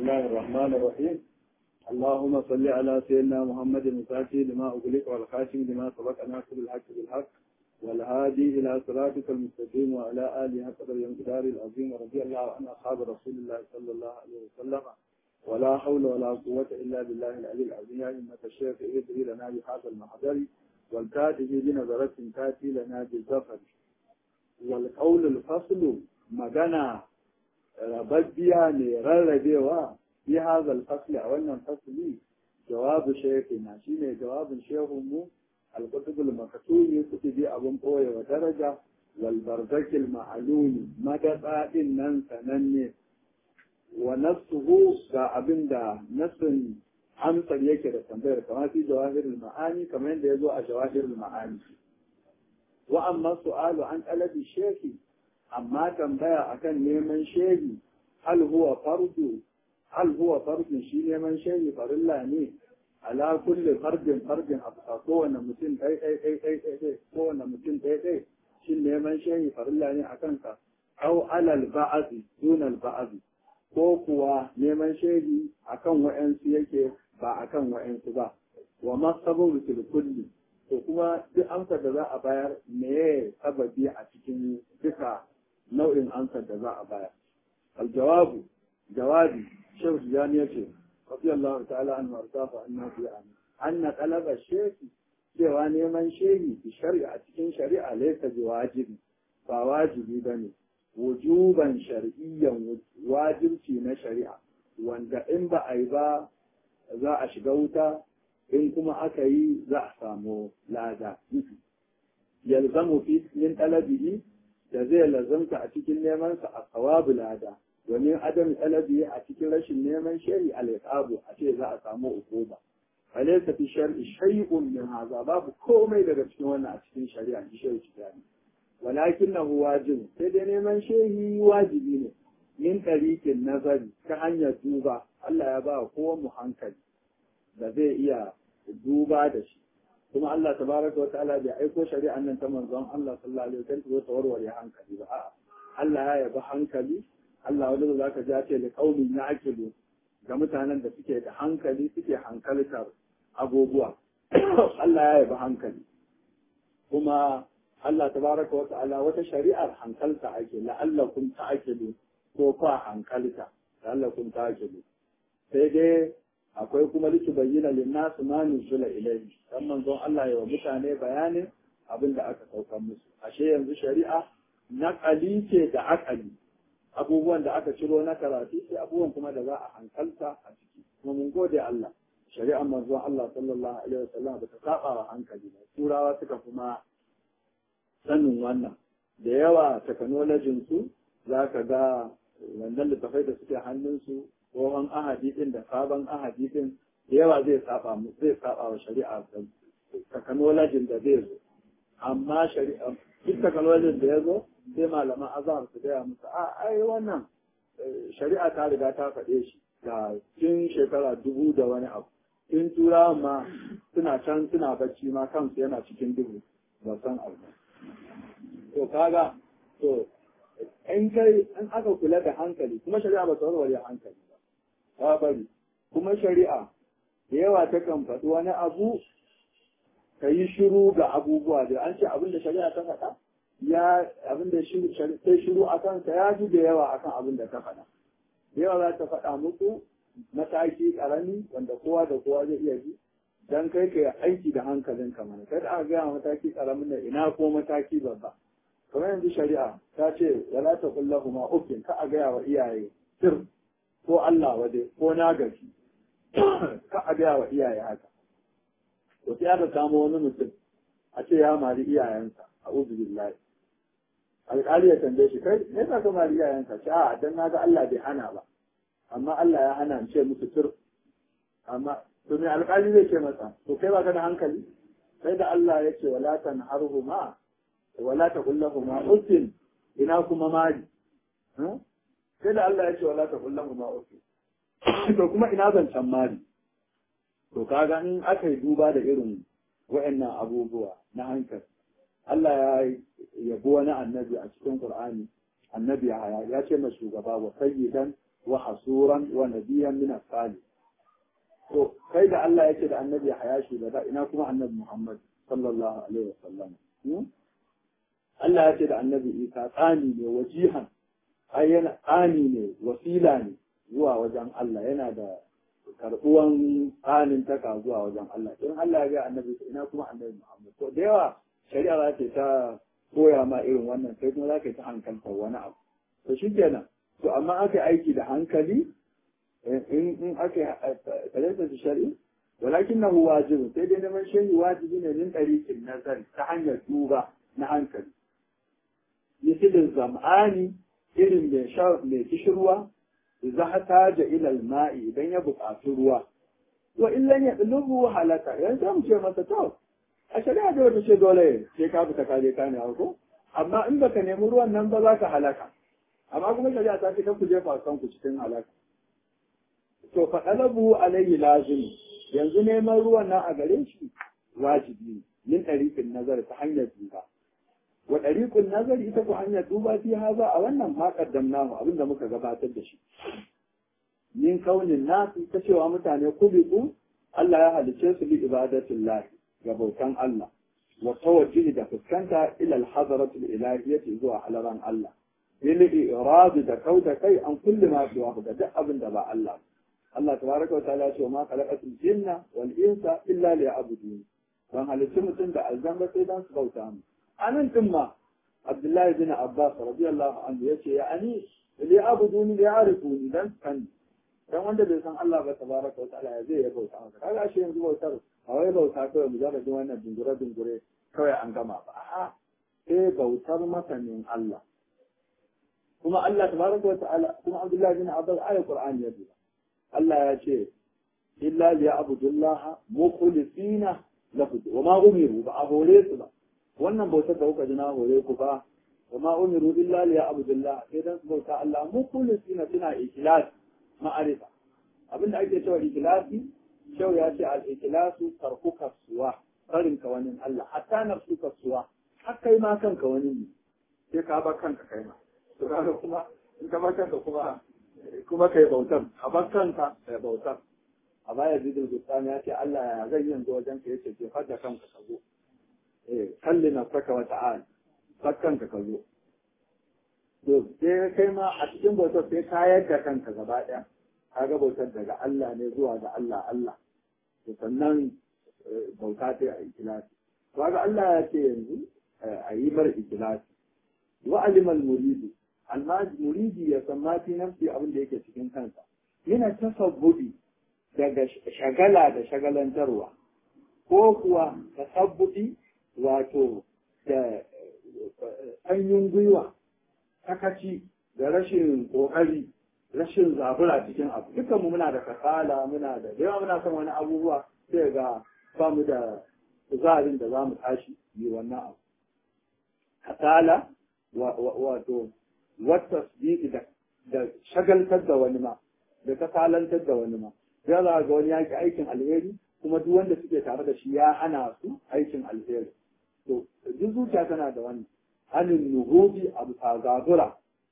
الله الرحمن الرحيم اللهم صل على سيدنا محمد الفاتح لما أغلق والخاتم لما سبق ناصر الحق بالحق والهادي إلى صراطك المستقيم وعلى آله حق الانقدار العظيم ورضي الله عن أصحاب رسول الله صلى الله عليه وسلم ولا حول ولا قوة إلا بالله العلي العظيم يا إنك الشيخ ادري لنا بهذا المحضر والكاتب بنظرة تاتي لنا بالزفر والقول الفصل مغنى رببيا لرربيوا في هذا الفصل أو أن الفصل جواب شيخنا شيني جواب شيخهم الكتب المكتوب كتبي أبن قوي ودرجة والبرزك المعلوم مدى نن سنني ونفسه ga abin da nassin amsar yake da tambayar kamar fi jawahirul ma'ani kamar yadda ya zo a jawahirul ma'ani wa amma su'alu an talabi shehi amma tambaya akan neman shehi hal huwa fardu hal huwa fardun shi neman shehi farilla ne ala kulli fardin fardin a kowane mutum ɗai ɗai ɗai ɗai ɗai ɗai kowane mutum ɗai ɗai shi neman shehi farilla ne a kansa au alal ba'azi dunal ba'azi ko kuwa neman shehi akan wa'yansu yake ba akan wa'yansu ba wa masabun fil kulli to kuma duk amsar da za a bayar me sababi a cikin duka nau'in amsar da za a bayar aljawabu jawabi shehu tijani yace radiyallahu ta'ala an warsafa anna fi an anna talaba shehi cewa neman shehi bi shari'a cikin shari'a laysa biwajibi ba wajibi bane wujuban shar'iyyan wajibci na shari'a wanda in ba a yi ba za a shiga wuta in kuma aka yi za a samu lada yalzamu fi min talabihi da zai lazamta a cikin neman sa a tsawabu lada domin adam talabi a cikin rashin neman shari al-iqabu a ce za a samu ukuba alaysa fi shar'i shay'un min hadha babu komai daga cikin wannan a cikin shari'a ji shari'a walakin na wajib sai dai neman shehi wajibi ne min ɗariƙin nazari ta hanyar duba Allah ya ba kowa mu hankali da zai iya duba da shi kuma Allah tabaraka wa ta'ala bai aiko shari'an nan ta manzon Allah sallallahu alaihi wasallam ta warware hankali ba a'a Allah ya yabi hankali Allah wani za ka ja ce da kaumin ya akilu ga mutanen da suke da hankali suke hankaltar abubuwa Allah ya yabi hankali kuma Allah tabaraka wa ta'ala wata shari'ar hankalta ake la'allakum ta'qilu ko fa hankalta la'allakum ta'qilu sai dai akwai kuma liki bayyana linnas ma nuzula ilayhi dan manzon Allah ya wa mutane bayanin abin da aka saukar musu ashe yanzu shari'a naqali ce da akali abubuwan da aka ciro na karatu sai abubuwan kuma da za a hankalta a ciki kuma mun gode Allah shari'ar manzon Allah sallallahu alaihi wasallam ba ta saba wa hankali ba turawa suka kuma sanin wannan da yawa teknolojin su za ka ga wannan littafai da suke hannunsu tsohon ahadi din da sabon ahadi din da yawa zai saba zai saba wa shari'a teknolojin da zai zo amma shari'a duk teknolojin da ya zo sai malaman azhar su gaya musu a ai wannan shari'a ta riga ta faɗe shi da tun shekara dubu da wani abu tun turawa ma suna can suna bacci ma kansu yana cikin duhu ba san abu to kaga to in kai in aka kula da hankali kuma shari'a ba ta warware hankali ba ta bari kuma shari'a da yawa ta kan faɗi wani abu ka yi shiru ga abubuwa da an ce abin da shari'a ta faɗa ya abin da ta shiru a kansa ya ji da yawa akan abin da ta faɗa da yawa za ta faɗa muku mataki ƙarami wanda kowa da kowa zai iya ji dan kai ka aiki da hankalin ka mana kada aka gaya mataki ƙaramin da ina ko mataki babba kamar yanzu shari'a ta ce wala ta kullahu ma ukin ka a gaya wa iyaye sir ko Allah wade ko na gaji ka a gaya wa iyaye haka to sai aka samu wani mutum a ce ya mari iyayensa a billahi alƙali ya tambaye shi kai me yasa ka mari iyayensa ce a dan naga Allah bai hana ba amma Allah ya hana ce musu sir amma to me alƙali zai ce masa to kai ba ka da hankali sai da Allah ya ce wala tanharhuma wala ta kullahu ma usin ina kuma mari sai da Allah ya ce wala ta kullahu ma usin to kuma ina zancen mari to kaga in aka yi duba da irin wa'annan abubuwa na hankali Allah ya yabi wani annabi a cikin Qur'ani annabi ya ya ce ma shugaba wa sayyidan wa hasuran wa nabiyyan min as-salih to kai da Allah yake da annabi haya shi da ina kuma annabi Muhammad sallallahu alaihi wasallam Allah ya ce da annabi Isa tsani ne wajihan ai yana tsani ne wasila ne zuwa wajen Allah yana da karɓuwan tsanin taka zuwa wajen Allah in Allah ya ga annabi ina kuma annabi Muhammad to da yawa shari'a za ta ta koya ma irin wannan sai kuma za ka yi ta hankalta wani abu to shi kenan to amma aka aiki da hankali in aka talaita da shari'a walakin na wajibi sai dai neman shehi wajibi ne min ɗariƙin nazari ta hanyar duba na hankali misalin zam'ani irin mai kishirwa za ta ja ilal ma'i idan ya buƙaci ruwa wa illan ya ɗulubu halaka yanzu mu ce masa to a shari'a da wata ce dole sai ka fita kaje ka ne ko amma in baka nemi ruwan nan ba za ka halaka amma kuma shari'a ta ce kan ku jefa kanku cikin halaka to fa talabu alayhi lazim yanzu neman ruwan nan a gare shi wajibi min ɗariƙin nazari ta hanyar duba wa ɗariƙun nazari ita ku hanyar duba fi haza a wannan ma qaddamnahu abinda muka gabatar da shi min kaunin nasu ta cewa mutane kubiku Allah ya halice su li ibadatillah ga bautan Allah wa tawajjuhi da fuskanta ila al-hadratil ilahiyyati zuwa halaran Allah bil irad da kauda kai an kulli ma fi da duk abin da ba Allah Allah tabaraka wa ta'ala ce ma khalaqatul jinna wal insa illa liya'budun ban halicci mutum da aljanna sai dan su bauta mu anan din ma Abdullahi bin Abbas radiyallahu anhu yace ya ani liya'buduni liya'rifuni dan kan dan wanda bai san Allah ba tabaraka wa ta'ala ya zai ya bauta masa kaga shi yanzu bautar a wai bauta kawai mujarradin wannan dungure dungure kawai an gama ba a'a sai bautar masanin Allah kuma Allah tabaraka wa ta'ala kuma Abdullahi bin Abbas ayat Qur'ani ya duba Allah ya ce illa liya abudullah mukhlisina lahu wa ma umiru ba a hore su ba wannan bautar da kuka ji na hore ku ba wa ma umiru illa liya abudullah sai dan su bauta Allah mukhlisina suna ikhlas ma'arifa abinda ake cewa ikhlasi shau ya ce al-ikhlasu tarkuka suwa karin ka wani Allah hatta nafsuka suwa har kai ma kanka wani ne sai ka bar kanka kai ma to kaga kuma in ka bar kanka kuma kuma kai bautar a bar kanka kai bautar a baya zidul gustani ya ce Allah ya zai yanzu wajen ka yace ke fadda kanka ka zo eh kalli na saka wa ta'ala fad kanka ka zo to sai kai ma a cikin bautar sai ka yadda kanka gaba ɗaya ka ga bautar daga Allah ne zuwa ga Allah Allah to sannan bauta ta a ikilasi to ga Allah ya ce yanzu a yi mar ikilasi wa alimal muridu amma muridi ya san ma fi nafsi abin da yake cikin kansa yana tasabbubi daga shagala da shagalantarwa ko kuwa tasabbubi wato da sanyin gwiwa sakaci da rashin kokari rashin zabura cikin abu dukkan mu muna da kasala muna da yawa muna son wani abubuwa sai ga ba mu da kuzarin da za mu tashi yi wannan abu kasala wato wata da da shagaltar da wani ma da kasalantar da wani ma ya za ga wani yaki aikin alheri kuma duk wanda suke tare da shi ya hana su aikin alheri to duk zuciya tana da wannan anin nuhudi abu zabura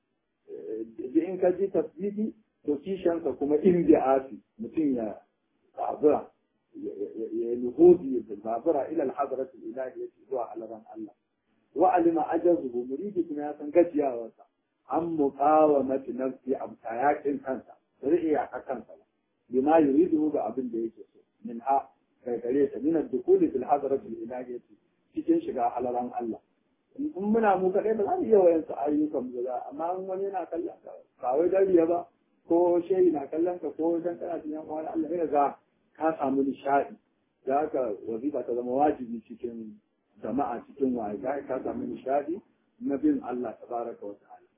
da in ka ji tasbihi to kishansa kuma indi'afi mutum ya zabura ya nuhudi ya zabura ila al-hadrat al-ilahi zuwa alaran Allah wa alima ajazuhu muridi kuma ya san gajiyawarsa an muqawamati nafsi abu yakin kansa zai iya ka kansa bima yuridu ga abin da yake so min ha kai gare ta min ad-dukhuli fil hadrat al-ilahi cikin shiga alaran Allah in muna mu kaɗai ba za mu iya wayan su ayyukan mu ba amma in wani yana kallon ka ba wai dariya ba ko shehi na kallon ka ko dan kana tunan wani Allah ya ga ka samu nishaɗi da haka wazifa ta zama wajibi cikin jama'a cikin waye ga ka samu nishaɗi na bin Allah tabaraka wa ta'ala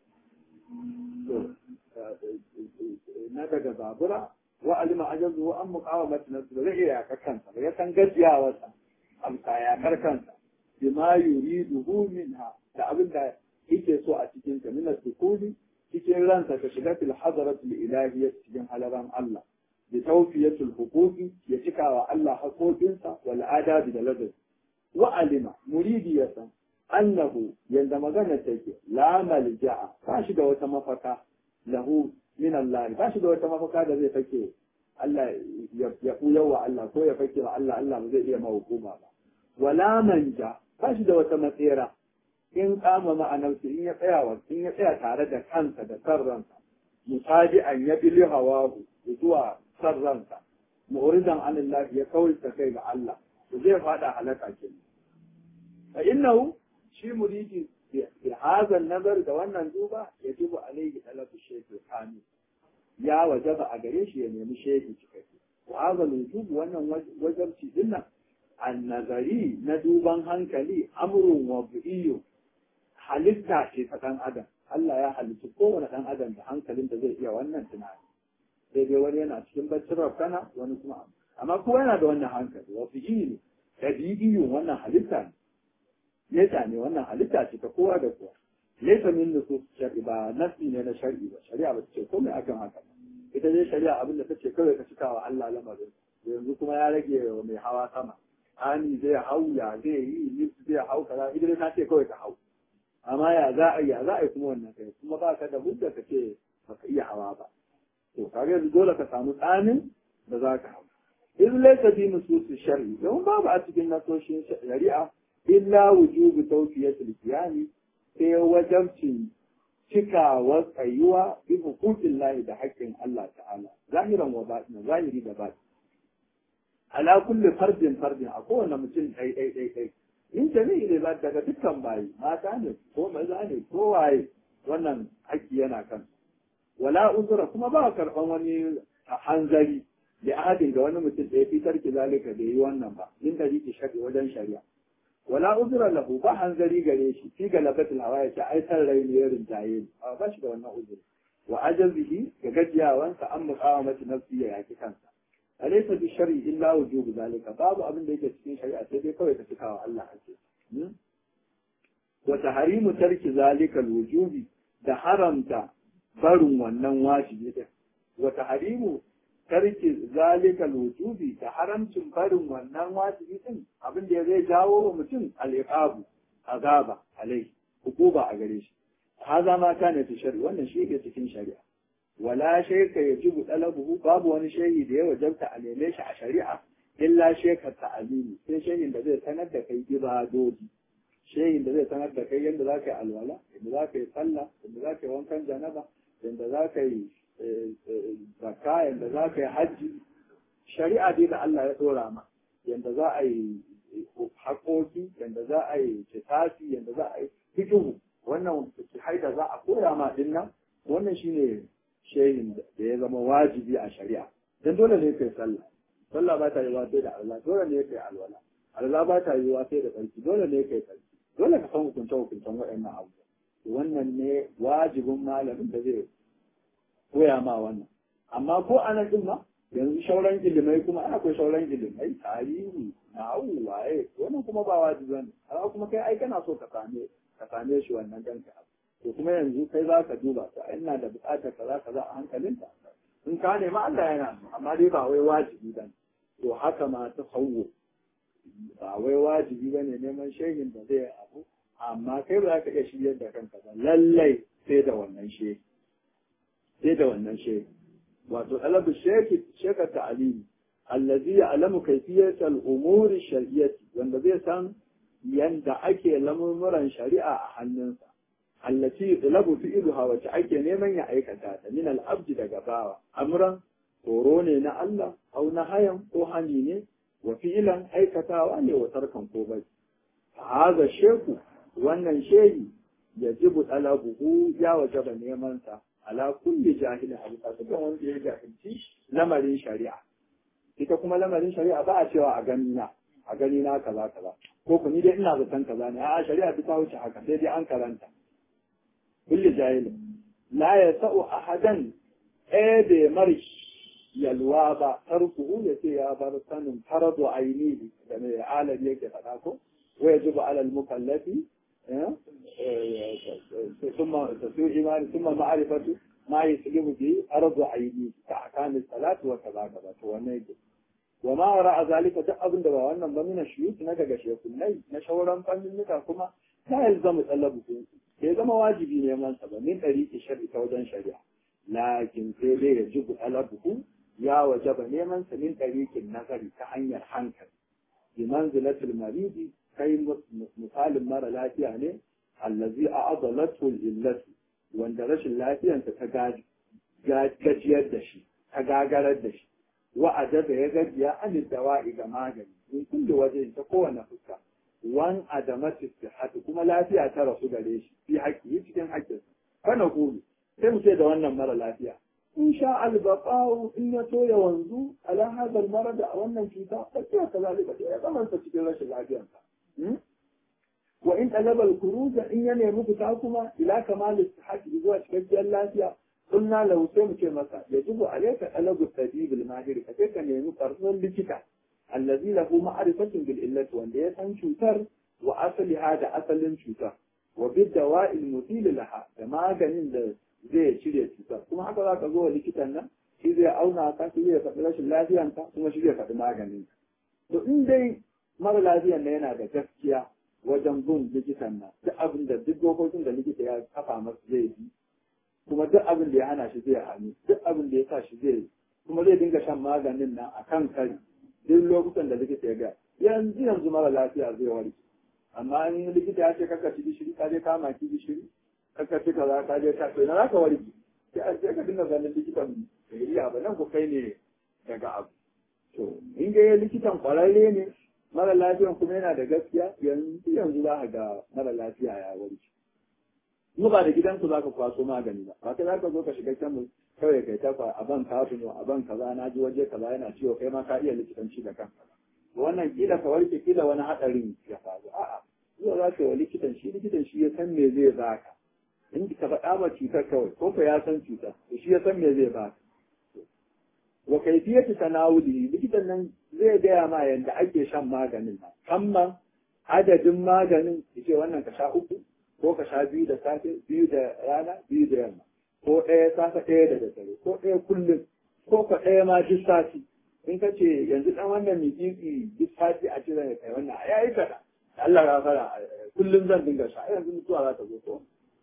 to na daga zabura wa alima ajazu an muqawamat nafsi ba zai iya kansa ba ya san gajiyawarsa amsa ya karkansa bima yuriduhu minha da abin da yake so a cikin ta min sukuni cikin ransa ta shiga fil hadarat al ilahiyyah cikin halaran Allah bi tawfiyatul huquqi ya cika wa Allah haƙoƙinsa wal adabi da ladabi wa alima muridi ya san annahu yanda magana take la malja'a ba shi da wata mafaka lahu min Allah ba shi da wata mafaka da zai fake Allah ya kuya wa Allah ko ya fake wa Allah Allah ba zai iya ma hukuma ba wala manja ba shi da wata matsera in kama ma'anarsu in ya tsaya wa in ya tsaya tare da kansa da san ransa musadi an ya bi hawahu zuwa san ransa mu'ridan anillahi ya kawai ta kai ga Allah to zai fada halaka ke fa innahu shi muridi bi hadha nazar da wannan duba yajibu alayhi talabu shaykh kamil ya wajaba a gare shi ya nemi shehi cikakke wa hadha wujub wannan wajabci dinnan annazari na duban hankali amrun wabi'iyyu halitta ce ta ɗan adam Allah ya halitta kowane ɗan adam da hankalin da zai iya wannan tunani sai dai wani yana cikin baccin rafkana wani kuma amma kowa yana da wannan hankali wabi'iyyu tabi'iyyu wannan halitta ne nesa ne wannan halitta ce ta kowa da kowa nesa min nusus shar'i ba nasi ne na shar'i ba shari'a ba ta ce komai akan haka ita dai shari'a abin da ta ce kawai ka cika wa Allah lamarin yanzu kuma ya rage mai hawa sama ani zai hau ya zai yi lift zai hau kaza idan na ce kawai ka hau amma ya za a yi ya za a yi kuma wannan kai kuma ba ka da hujja ka ce ba ka iya hawa ba to kaga yanzu dole ka samu tsanin da za ka hau in laysa bi nusus shar'i don babu a cikin nasoshin shari'a illa wujubu tawfiyatul qiyami sai wajabcin cikawa tsayuwa bi hukukin lahi da haƙƙin Allah ta'ala zahiran wa batin zahiri da batin ala kulli fardin fardin a kowane mutum ɗai ɗai ɗai ɗai in jami'i ne ba daga dukkan bayi mata ne ko maza ne ko waye wannan haƙƙi yana kan wala uzura kuma ba karɓan wani hanzari da ahadin ga wani mutum ɗaya fitar ki zalika da yi wannan ba in da riki shari wajen shari'a wala uzura lahu ba hanzari gare shi fi galabatul hawa ya ce ai san rai ne ya rinjaye ni ba shi da wannan uzuri wa ajazihi ga gajiyawansa an muqawamati nafsi ya yaki kansa alaysa bi shar'i illa wujubu zalika babu abin da yake cikin shari'a sai dai kawai ka cika wa Allah ake wa tahrimu tarki zalika alwujubi da haramta barin wannan wajibi din wa tahrimu tarki zalika alwujubi da haramcin barin wannan wajibi din abin da zai jawo wa mutum al-iqabu azaba alai hukuba a gare shi haza ma kana fi shari'a wannan shi yake cikin shari'a wala shaykha yajibu talabuhu babu wani shehi da ya wajabta a neme shi a shari'a illa shaykha ta'alimi sai shehin da zai sanar da kai ibadodi shehin da zai sanar da kai yadda za ka yi alwala yadda za ka yi sallah yadda za ka yi wankan janaba yadda za ka yi zakka yadda za ka yi hajji shari'a dai da Allah ya dora ma yadda za a yi haƙoƙi yadda za a yi kitafi yadda za a yi fikihu wannan haida za a koya ma din nan wannan shine shehin da ya zama wajibi a shari'a dan dole ne kai sallah sallah ba ta yi wa sai da Allah dole ne kai alwala alwala ba ta yi wa sai da tsarki dole ne kai tsarki dole ka san hukunce hukuncen waɗannan abubuwa wannan ne wajibin malamin da zai koya ma wannan amma ko ana din ma yanzu shauran ilimai kuma akwai shauran ilimai tarihi na'u waye wannan kuma ba wajibi ne amma kuma kai ai kana so ka same ka same shi wannan dan ka to kuma yanzu kai za ka duba to ina da buƙatar kaza kaza a hankalinka in ka nema Allah yana so amma dai ba wai wajibi bane to haka ma ta sauwo ba wai wajibi bane neman shehin da zai abu amma kai ba za ka iya shiryar da kanka ba lallai sai da wannan shehi sai da wannan shehi wato talabu sheki sheka ta'alimi allazi ya'lamu kayfiyat al-umur shar'iyyati wanda zai san yanda ake lamurmuran shari'a a hannunsa allati talabu fi'luha wacce ake neman ya aikata ta min al-abdi daga bawa amran horo ne na Allah au na hayan ko hani ne wa fi'ilan aikatawa ne wa tarkan ko bai haza sheku wannan shehi yajibu talabuhu ya wajaba neman sa ala kulli jahili a bisa dukkan wanda ya jahilci lamarin shari'a ita kuma lamarin shari'a ba a cewa a gani na a gani na kaza kaza ko ku ni dai ina zaton kaza ne a shari'a ta wuce haka sai dai an karanta kulli jahili la yasau ahadan eh bai mari yalwa ba tarkuhu ya ce ya bar sanin faradu aini da mai alami yake faɗa ko wa yajibu ala al-mukallafi ثم تسوء إيمان ثم معرفة ما يسلم به أرض عيني كأحكام الصلاة وكذا كذا ونيجي وما وراء ذلك تأبن دبا wannan ba mina shuyut na daga shekunai na shauran fanninnika kuma ta yalzamu tsallabu su ke zama wajibi neman sa ba min ɗari shari'a ta wajen shari'a lakin sai dai ya ji alabuhu ya wajaba neman sa min ɗarikin nazari ta hanyar hankali bi manzilatul maridi kai misalin mara lafiya ne allazi a adalatul illatu wanda rashin lafiyarsa ta gajiyar da shi ta gagarar da shi wa'ada da ya gajiya an dawa'i ga magani in kulli waje ta kowane fuska wan adamati sihhatu kuma lafiya ta rasu gare shi fi haƙƙi cikin haƙƙin kana kulu sai mu ce da wannan mara lafiya in sha albaqa'u in ya so ya wanzu ala hadal marad a wannan cuta fa kiya kazalika ya zaman sa cikin rashin lafiyarsa wa in talaba al-khuruj in ya nemi fita kuma ila kamal sihhati zuwa cikakkiyar lafiya قلنا لو سمك مثلا يجب عليك طلب الطبيب الماهر كيف نيمي قرصون لكتا الذي له معرفة بالإلة وان يسان شوتر وأصل هذا أصل شوتر وبالدواء المثيل لها كما كان zai shirya cutar kuma haka za ka zo wa likitan nan shi zai auna ka shi zai faɗi rashin lafiyanka kuma shi zai faɗi maganin to in dai mara lafiyan na yana da gaskiya wajen bin likitan nan duk abin da duk dokokin da likita ya kafa masa zai bi kuma duk abin da ya hana shi zai hannu duk abin da ya sa shi zai kuma zai dinga shan maganin nan a kan kari duk lokutan da likita ya ga yanzu yanzu mara lafiya zai warke amma in likita ya ce kaka ci gishiri ka je kama ki gishiri kaka ci kaza ka je ka to ina za ka warke sai a ce ka dinga ganin likitan iya ba nan ku kai ne daga abu to in ga likitan kwararre ne mara lafiyan kuma yana da gaskiya yanzu yanzu za ka ga mara lafiya ya warke mu ba da gidansu za ka kwaso magani ba ba kai za ka zo ka shiga can mu kawai kai ta a ban kafin a ban kaza na ji waje kaza yana ciwo kai ma ka iya likitanci da kanka wannan kila ka warke kila wani hadarin ya faru a'a zuwa za ka yi wa likitan shi likitan shi ya san me zai baka in ka faɗa ma cutar kawai ko ka ya san cutar to shi ya san me zai baka wa kaifiyatu tanawuli likitan nan zai gaya ma yanda ake shan maganin nan amma adadin maganin yace wannan ka sha uku ko ka sha biyu da safe biyu da rana biyu da yamma ko ɗaya safe ɗaya da daddare ko ɗaya kullum ko ka ɗaya ma duk sati in ka ce yanzu ɗan wannan miƙiƙi duk sati a cire da kai wannan ya yi kaɗa Allah ya fara kullum zan dinga sha yanzu mutuwa za ta zo ko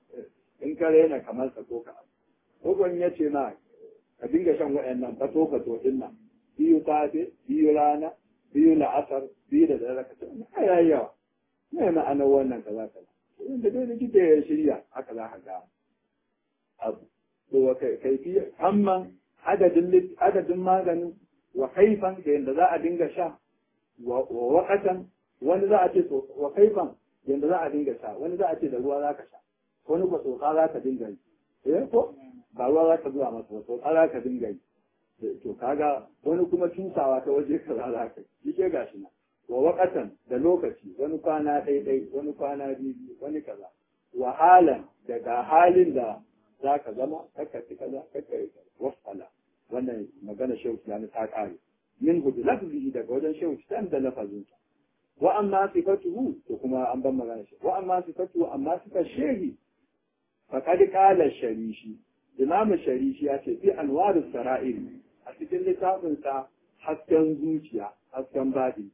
in ka raina kamar sa ko ka ko ya ce ma ka dinga shan waɗannan fato fato ɗin nan biyu safe biyu rana biyu la'asar biyu da dare ka ce ya yi yawa me ma'anar wannan kaza kaza inda dai likita ya shirya haka za ka ga abu to wa kaifi amma adadin adadin maganin wa kaifan da yanda za a dinga sha wa waqatan wani za a ce to wa kaifan yanda za a dinga sha wani za a ce da ruwa za ka sha wani ko tsoka za ka dinga yi eh ko ba ruwa za ka zuwa masa tsoka za ka dinga yi to kaga wani kuma cusawa ta waje kaza za ka yi shi ke gashi na wa waƙatan da lokaci wani kwana ɗaiɗai wani kwana biyu wani kaza wahalan daga halin da za ka zama kakka ci kaza kakka yi wasala wannan magana shehu tijani ta ƙare min hudu lafzihi daga wajen shehu tijani da lafazin wa amma sifatuhu to kuma an ban magana shi wa amma sifatuhu amma sifar shehi faqad qala sharishi imam sharishi ya ce fi anwarus sara'ir a cikin littafinsa hasken zuciya hasken baɗi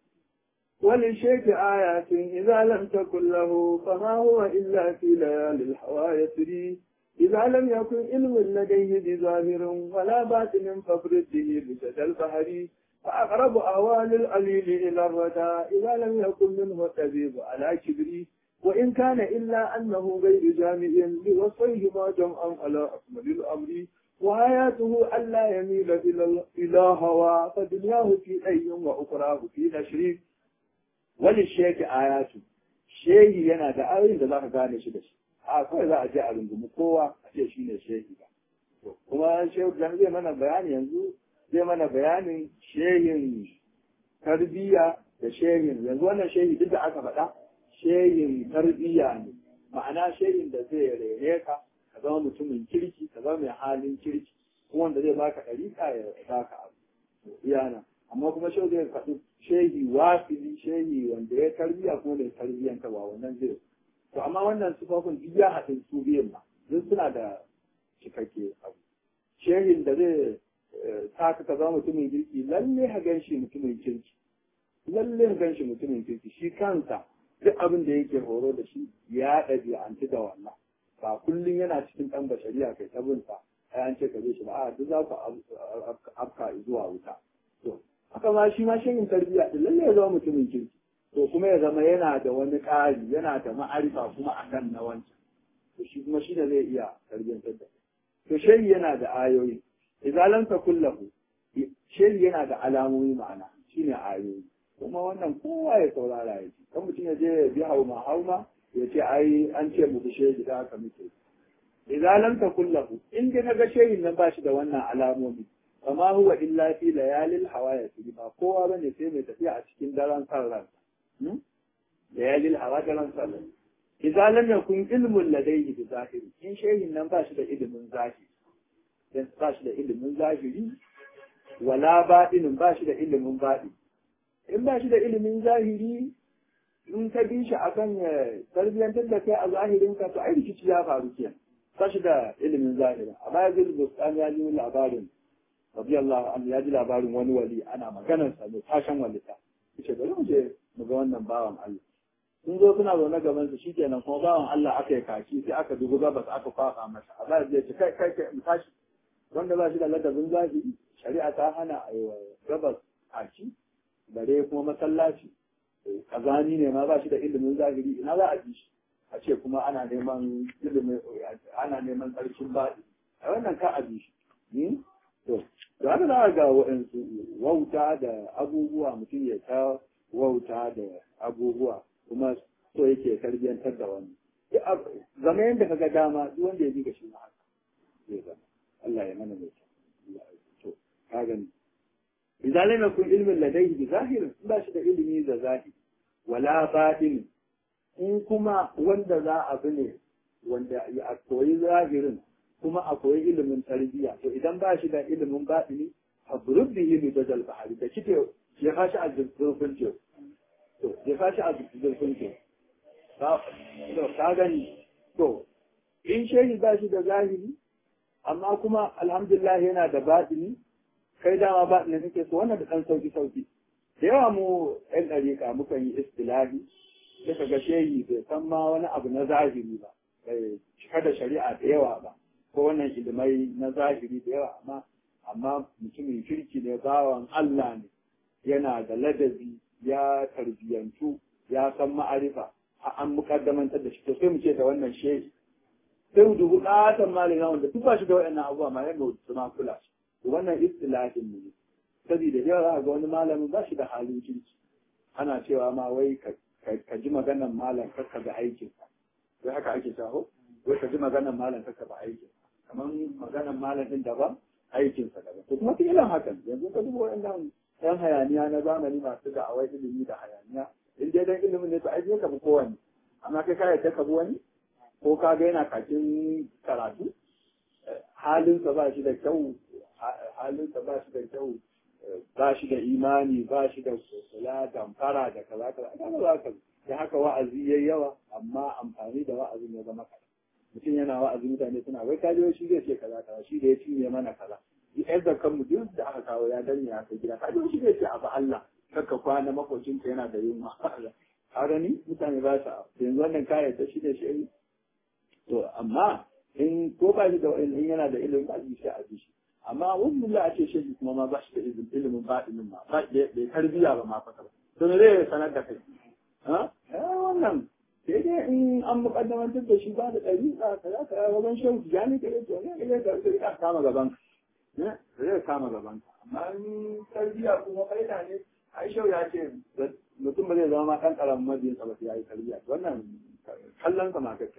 وللشيخ آيات إذا لم تكن له فما هو إلا في ليالي الهوى يسري إذا لم يكن علم لديه بظاهر ولا باطن فافرد به بشد البحر فأقرب أهوال القليل إلى الردى إذا لم يكن منه الطبيب على كبري وإن كان إلا أنه غير جامع لوصفهما جمعا على أكمل الأمر وآياته ألا يميل إلى هوى فدنياه في أي وأخراه في نشر wani sheki ayatu shehi yana da ayoyin da za ka gane shi da shi a kawai za a je a rungumi kowa a ce shi ne shehi ba kuma shehu dan zai mana bayani yanzu zai mana bayanin shehin tarbiyya da shehin yanzu wannan shehi duk da aka faɗa shehin tarbiyya ne ma'ana shehin da zai rere ka ka zama mutumin kirki ka zama mai halin kirki kuma wanda zai baka ɗariƙa ya baka abu iyana amma kuma shehu zai faɗi shehi wafili shehi wanda ya tarbiya kuma da tarbiyan ka ba wannan zai to amma wannan sifofin duk ya haɗin su biyan ma duk suna da cikakke abu shehin da zai sa ka zama mutumin kirki lalle ha gan shi mutumin kirki lalle ha gan shi mutumin kirki shi kansa duk abin da yake horo da shi ya ɗabi'anci da wannan ba kullum yana cikin ɗan bashariya kai ta bin sa ai an ce ka je shi ba a duk za ku afka zuwa wuta to haka ma shi ma shehin tarbiyya din lalle ya zama mutumin kirki to kuma ya zama yana da wani ƙari yana da ma'arifa kuma akan na wancan to shi kuma shi da zai iya tarbiyyantar da to shehi yana da ayoyi idan lam takullahu shehi yana da alamomi ma'ana shine ayoyi kuma wannan kowa ya saurara ya ji kan mutum ya je ya bi hauma hauma ya ce ai an ce mu shehi da haka muke idan lam takullahu in dai naga shehin nan ba shi da wannan alamomi fama huwa illa fi layalil hawaya ba kowa bane sai mai tafiya a cikin daren san ransa layalil hawa daren san ransa idan lam yakun ilmun ladayhi bi zahiri in shehin nan ba shi da ilimin zahiri dan ba shi da ilimin zahiri wala baɗinin ba shi da ilimin baɗi in ba shi da ilimin zahiri in ka bi shi akan ya tarbiyyantar da kai a zahirin ka to ai rikici ya faru kenan ba shi da ilimin zahiri a baya zai bustani ya ji labarin radiyallahu anhu ya ji labarin wani wali ana maganar sa mai tashan walita yace bari mu je mu ga wannan bawan Allah sun zo suna zaune gaban su shikenan kuma bawan Allah aka yi kaki sai aka dubi gabas aka kwaka masa a baya zai ce kai kai kai mu tashi wanda ba shi da ladabin zahiri shari'a ta hana a yi wa gabas kaki bare kuma masallaci kazani ne ma ba shi da ilimin zahiri ina za a ji shi a ce kuma ana neman ilimin ana neman tsarkin baɗi a wannan ka a ji shi to da haka za a ga waɗansu wauta da abubuwa mutum ya ta wauta da abubuwa kuma so yake tarbiyyantar da wani zama yadda ka ga dama duk wanda ya ji ga shi ma haka zai zama Allah ya mana mai to ka gani idan lam yakun ilmin ladayhi bi zahir ba shi da ilimi da zahiri wala batin in kuma wanda za a bi ne wanda ya koyi zahirin kuma a koyi ilimin tarbiyya to idan ba shi da ilimin batini habrub bihi bi dajal bahari da kike ya fashi a zurfin ce to ya fashi a zurfin ce to ka gani to in shehi ba shi da zahiri amma kuma alhamdulillah yana da batini kai dama batini kake so wannan da dan sauki sauki da yawa mu yan dariƙa muka yi istilahi sai ka ga shehi bai san ma wani abu na zahiri ba bai cika da shari'a da yawa ba ko wannan ilimai na zahiri da yawa amma amma mutumin kirki ne bawan Allah ne yana da ladabi ya tarbiyantu ya san ma'arifa an mukaddamantar da shi to sai mu ce da wannan shehi sai mu dubu ƙaton malina wanda duk ba shi da waɗannan abubuwa ma yadda su ma kula shi wannan istilahin ne saboda yawa za ga wani malamin ba shi da halin kirki ana cewa ma wai ka ji maganan malam kakka ga aikinsa wai haka ake saho wai ka ji maganan malam kakka ba aikinsa kamar maganan malam din daban aikinsa daban to kuma ilan hakan yanzu ka duba waɗannan yan hayaniya na zamani masu da awai ilimi da hayaniya in dai dan ilimin ne to ai ka bi kowanne amma kai ka yadda ka bi wani ko ka ga yana kakin karatu halinsa ba shi da kyau halinsa ba shi da kyau ba shi da imani ba shi da kula damfara da kaza kaza kaza za ka da haka wa'azi yayi yawa amma amfani da wa'azin ya zama kaza mutum yana wa'azi mutane suna wai kaje shi zai ce kaza kaza shi da ya cinye mana kaza yar da kanmu duk da aka kawo ya danne ya kai gida kaje shi zai ce abu Allah kakka kwana makocinka yana da yunwa a gani mutane ba su yanzu wannan kayan ta shi da shi to amma in ko ba shi da in yana da ilimin ba shi a ji shi amma wani a ce shi kuma ma ba shi da ilimin ba ilimin ma ba bai tarbiya ba ma fasa ba to me zai sanar da kai ha wannan sai dai in an mukaddamantar da shi ba da ɗariƙa kaza kaza gaban shehu jami ka yace ne ne da sai kama gaban ka zai kama gaban ka amma in tarbiya kuma faida ne ai shehu ya ce mutum ba zai zama ma ɗan ƙaramin mabiyin sa ba sai ya yi tarbiya wannan kallon sa ma kai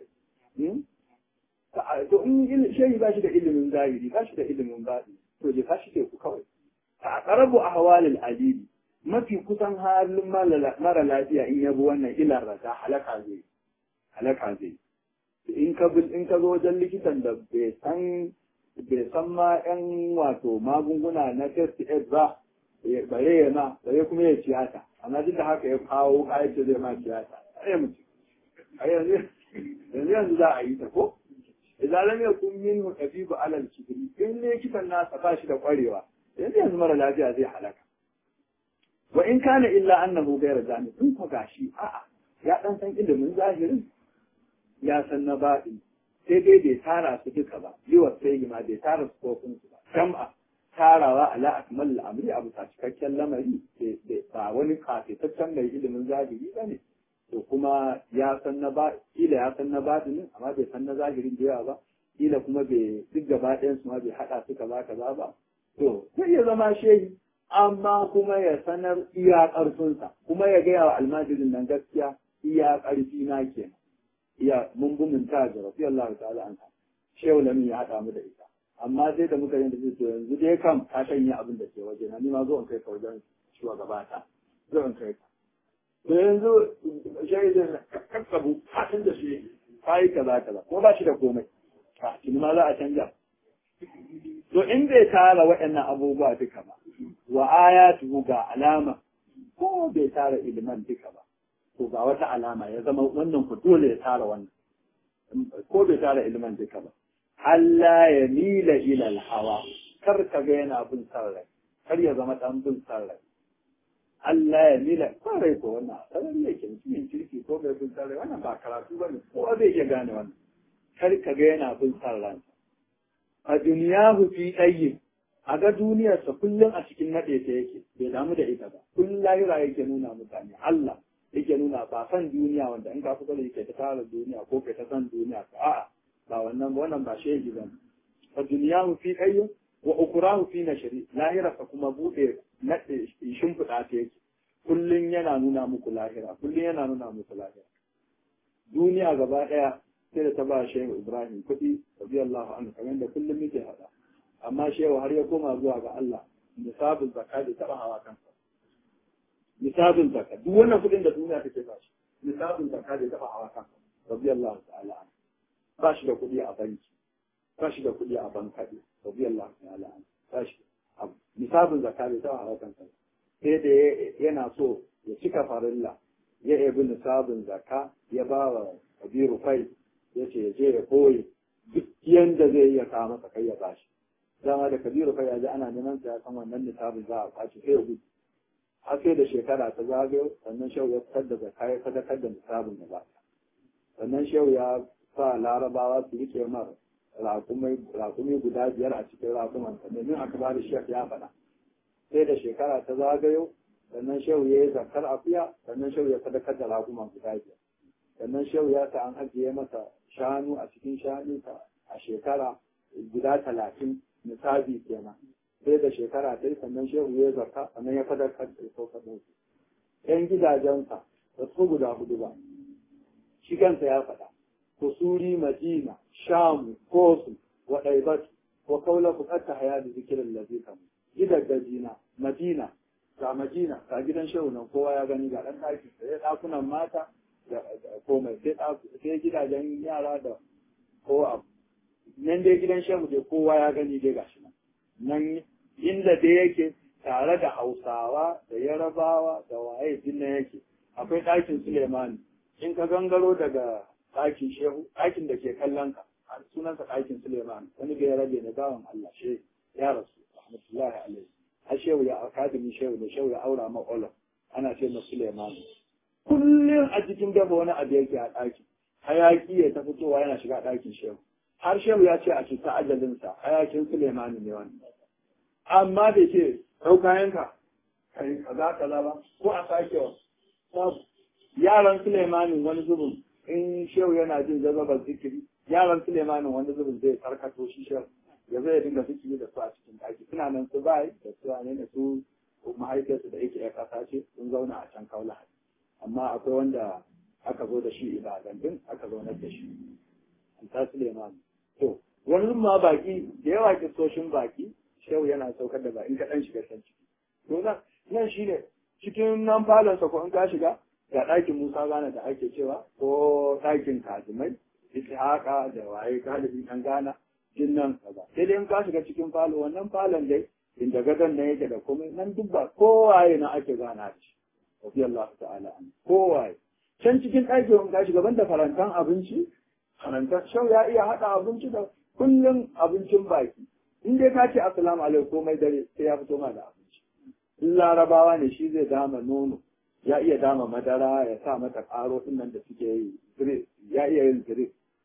to in shehi ba shi da ilimin zahiri ba shi da ilimin baɗi to je ka shi teku kawai a ƙarabu a hawalin adili mafi kusan halin mara lafiya in yabi wannan ilar rata halaka zai halaka zai in ka in ka zo wajen likitan da bai san bai san ma yan wato magunguna na test aid ba bare ya ma bare kuma ya tiyata amma duk da haka ya kawo kayan zai ma tiyata ai mutum ai yanzu yanzu za a yi ta ko idan lam yakun minhu tabibu ala al-kibri in ne kitan nasa ba shi da kwarewa yanzu yanzu mara lafiya zai halaka wa in kana illa annahu ghayra zani in ko gashi a'a ya dan san ilimin zahirin ya san na baɗi sai dai bai tara su duka ba yiwa sai ma bai tara su kofin su ba jam'a tarawa ala akmal amri abu ta cikakken lamari ba wani kafetaccen mai ilimin zahiri ba ne to kuma ya san na ba kila ya san na batinin amma bai san na zahirin da yawa ba kila kuma bai duk gaba ɗayan su ma bai haɗa su kaza kaza ba to zai iya zama shehi amma kuma ya sanar iya ƙarfinsa kuma ya gaya wa almajirin nan gaskiya iya ƙarfi na kenan iya mun bumunta da rafi Allah ta'ala an shehu lamin ya haɗa mu da ita amma sai da muka yi da to yanzu dai kam ka shanye abin da ke waje na ni ma zo in kai ka wajen shugabata zo in kai ka to yanzu shahidin kakkabu hatin da shi kayi kaza kaza ko ba shi da komai a cikin ma za a canja to in bai tara waɗannan abubuwa duka ba wa ayatu ga alama ko bai tara iliman duka ba to ga wata alama ya zama wannan ku dole ya tara wannan ko bai tara iliman duka ba Allah ya mila ila hawa kar ka ga yana bin san rai kar ya zama dan bin san rai Allah ya mila kwarai ko wannan sanar yake mutumin kirki ko bai bin san rai wannan ba karatu bane ko zai iya gane wannan kar ka ga yana bin san ransa a duniyahu fi ɗayyin a ga duniyarsa kullum a cikin naɗe ta yake bai damu da ita ba kullum lahira yake nuna mutane Allah yake nuna ba san duniya wanda in ka kusa da yake ta tara duniya ko kai ta san duniya ka a'a ba wannan ba wannan ba shehi ba ne fa duniyahu fi ɗayyin wa ukurahu fi nashri lahirarsa kuma buɗe naɗe shimfiɗa ta yake kullum yana nuna muku lahira kullum yana nuna muku lahira duniya gaba ɗaya sai da ta ba shehu ibrahim kuɗi radiyallahu anhu kamar da kullum muke haɗa amma shehu har ya koma zuwa ga Allah nisabin zakka da taɓa hawa kansa nisabin zakka duk wannan kuɗin da duniya take ba shi nisabin zakka da taɓa hawa kansa radiyallahu ta'ala anhu ba shi da kuɗi a banki ba shi da kuɗi a bankaɗe radiyallahu ta'ala anhu ba shi nisabin zakka da taɓa hawa kansa sai da yana so ya cika farilla ya ebi nisabin zakka ya ba wa kabiru fai ya ce ya je ya koyi duk yanda zai iya kawo masa kai ya bashi dama da kabiru kai ya ji ana neman sa ya san wannan nisabin za a kwaci sai ya gudu har sai da shekara ta zagayo sannan shehu ya fitar da zakka ya sadakar da nisabin da ba sannan shehu ya sa larabawa su rike mar rakumi guda biyar a cikin rakuman sa domin aka ba da shek ya faɗa sai da shekara ta zagayo sannan shehu ya yi zakkar akuya sannan shehu ya sadakar da rakuman guda biyar sannan shehu ya sa an ajiye masa shanu a cikin shanunsa a shekara guda talatin nisabi kenan sai da shekara ta sannan shehu ya zarka sannan ya fadakar da so kaɗan su ‘yan gidajensa da su guda hudu ba shi kansa ya faɗa kusuri madina shamu kosu wa ɗaibat wa kaula fukatta haya da zikirin lazika gidajen madina ga madina ga gidan shehu nan kowa ya gani ga ɗan ɗaki da ɗakunan mata da komai sai gidajen yara da ko abu nan dai gidan shehu dai kowa ya gani dai gashi nan nan inda dai yake tare da hausawa da yarabawa da waye dinna yake akwai ɗakin sulemani in ka gangaro daga ɗakin shehu ɗakin da ke kallon ka sunansa ɗakin sulemani wani bai rabe da bawan allah she ya rasu rahmatullahi alaihi har shehu ya akademi shehu da shehu ya aura ma ana ce ma sulemani kullum a cikin gaba wani abu yake a ɗaki hayaki ya ta fitowa yana shiga ɗakin shehu har shehu ya ce a cuta ajalinsa hayakin sulemani ne wani amma bai ce ɗau kayanka kai kaza kaza ba ko a sake wa babu yaran sulemani wani zubin in shehu yana jin jazabar zikiri yaran sulemani wani zubin zai karkato shi shehu ya zai dinga zikiri da su a cikin ɗaki suna nan su bai da su ne da su mahaifiyarsu da yake ya kasa ce sun zauna a can kaula amma akwai wanda aka zo da shi ibadan din aka zaunar da shi ta Suleiman to wani ma baki da yawa kistoshin baki shehu yana saukar da ba in ka dan shiga can ciki to nan nan shine cikin nan falon sa ko in ka shiga ga ɗakin Musa Gana da ake cewa ko ɗakin Kazimai Ishaqa da waye galibi dan Gana din nan kaza sai dai in ka shiga cikin falo wannan falon dai inda gadon nan yake da komai nan duk ba kowaye na ake gana shi radiyallahu ta'ala an kowaye can cikin ɗakin ka shiga banda farantan abinci farantan shau ya iya haɗa abinci da kullum abincin baki in dai ka ce assalamu alaikum komai dare sai ya fito ma da abinci in larabawa ne shi zai dama nono ya iya dama madara ya sa mata ƙaro ɗin nan da suke yi zire ya iya yin zire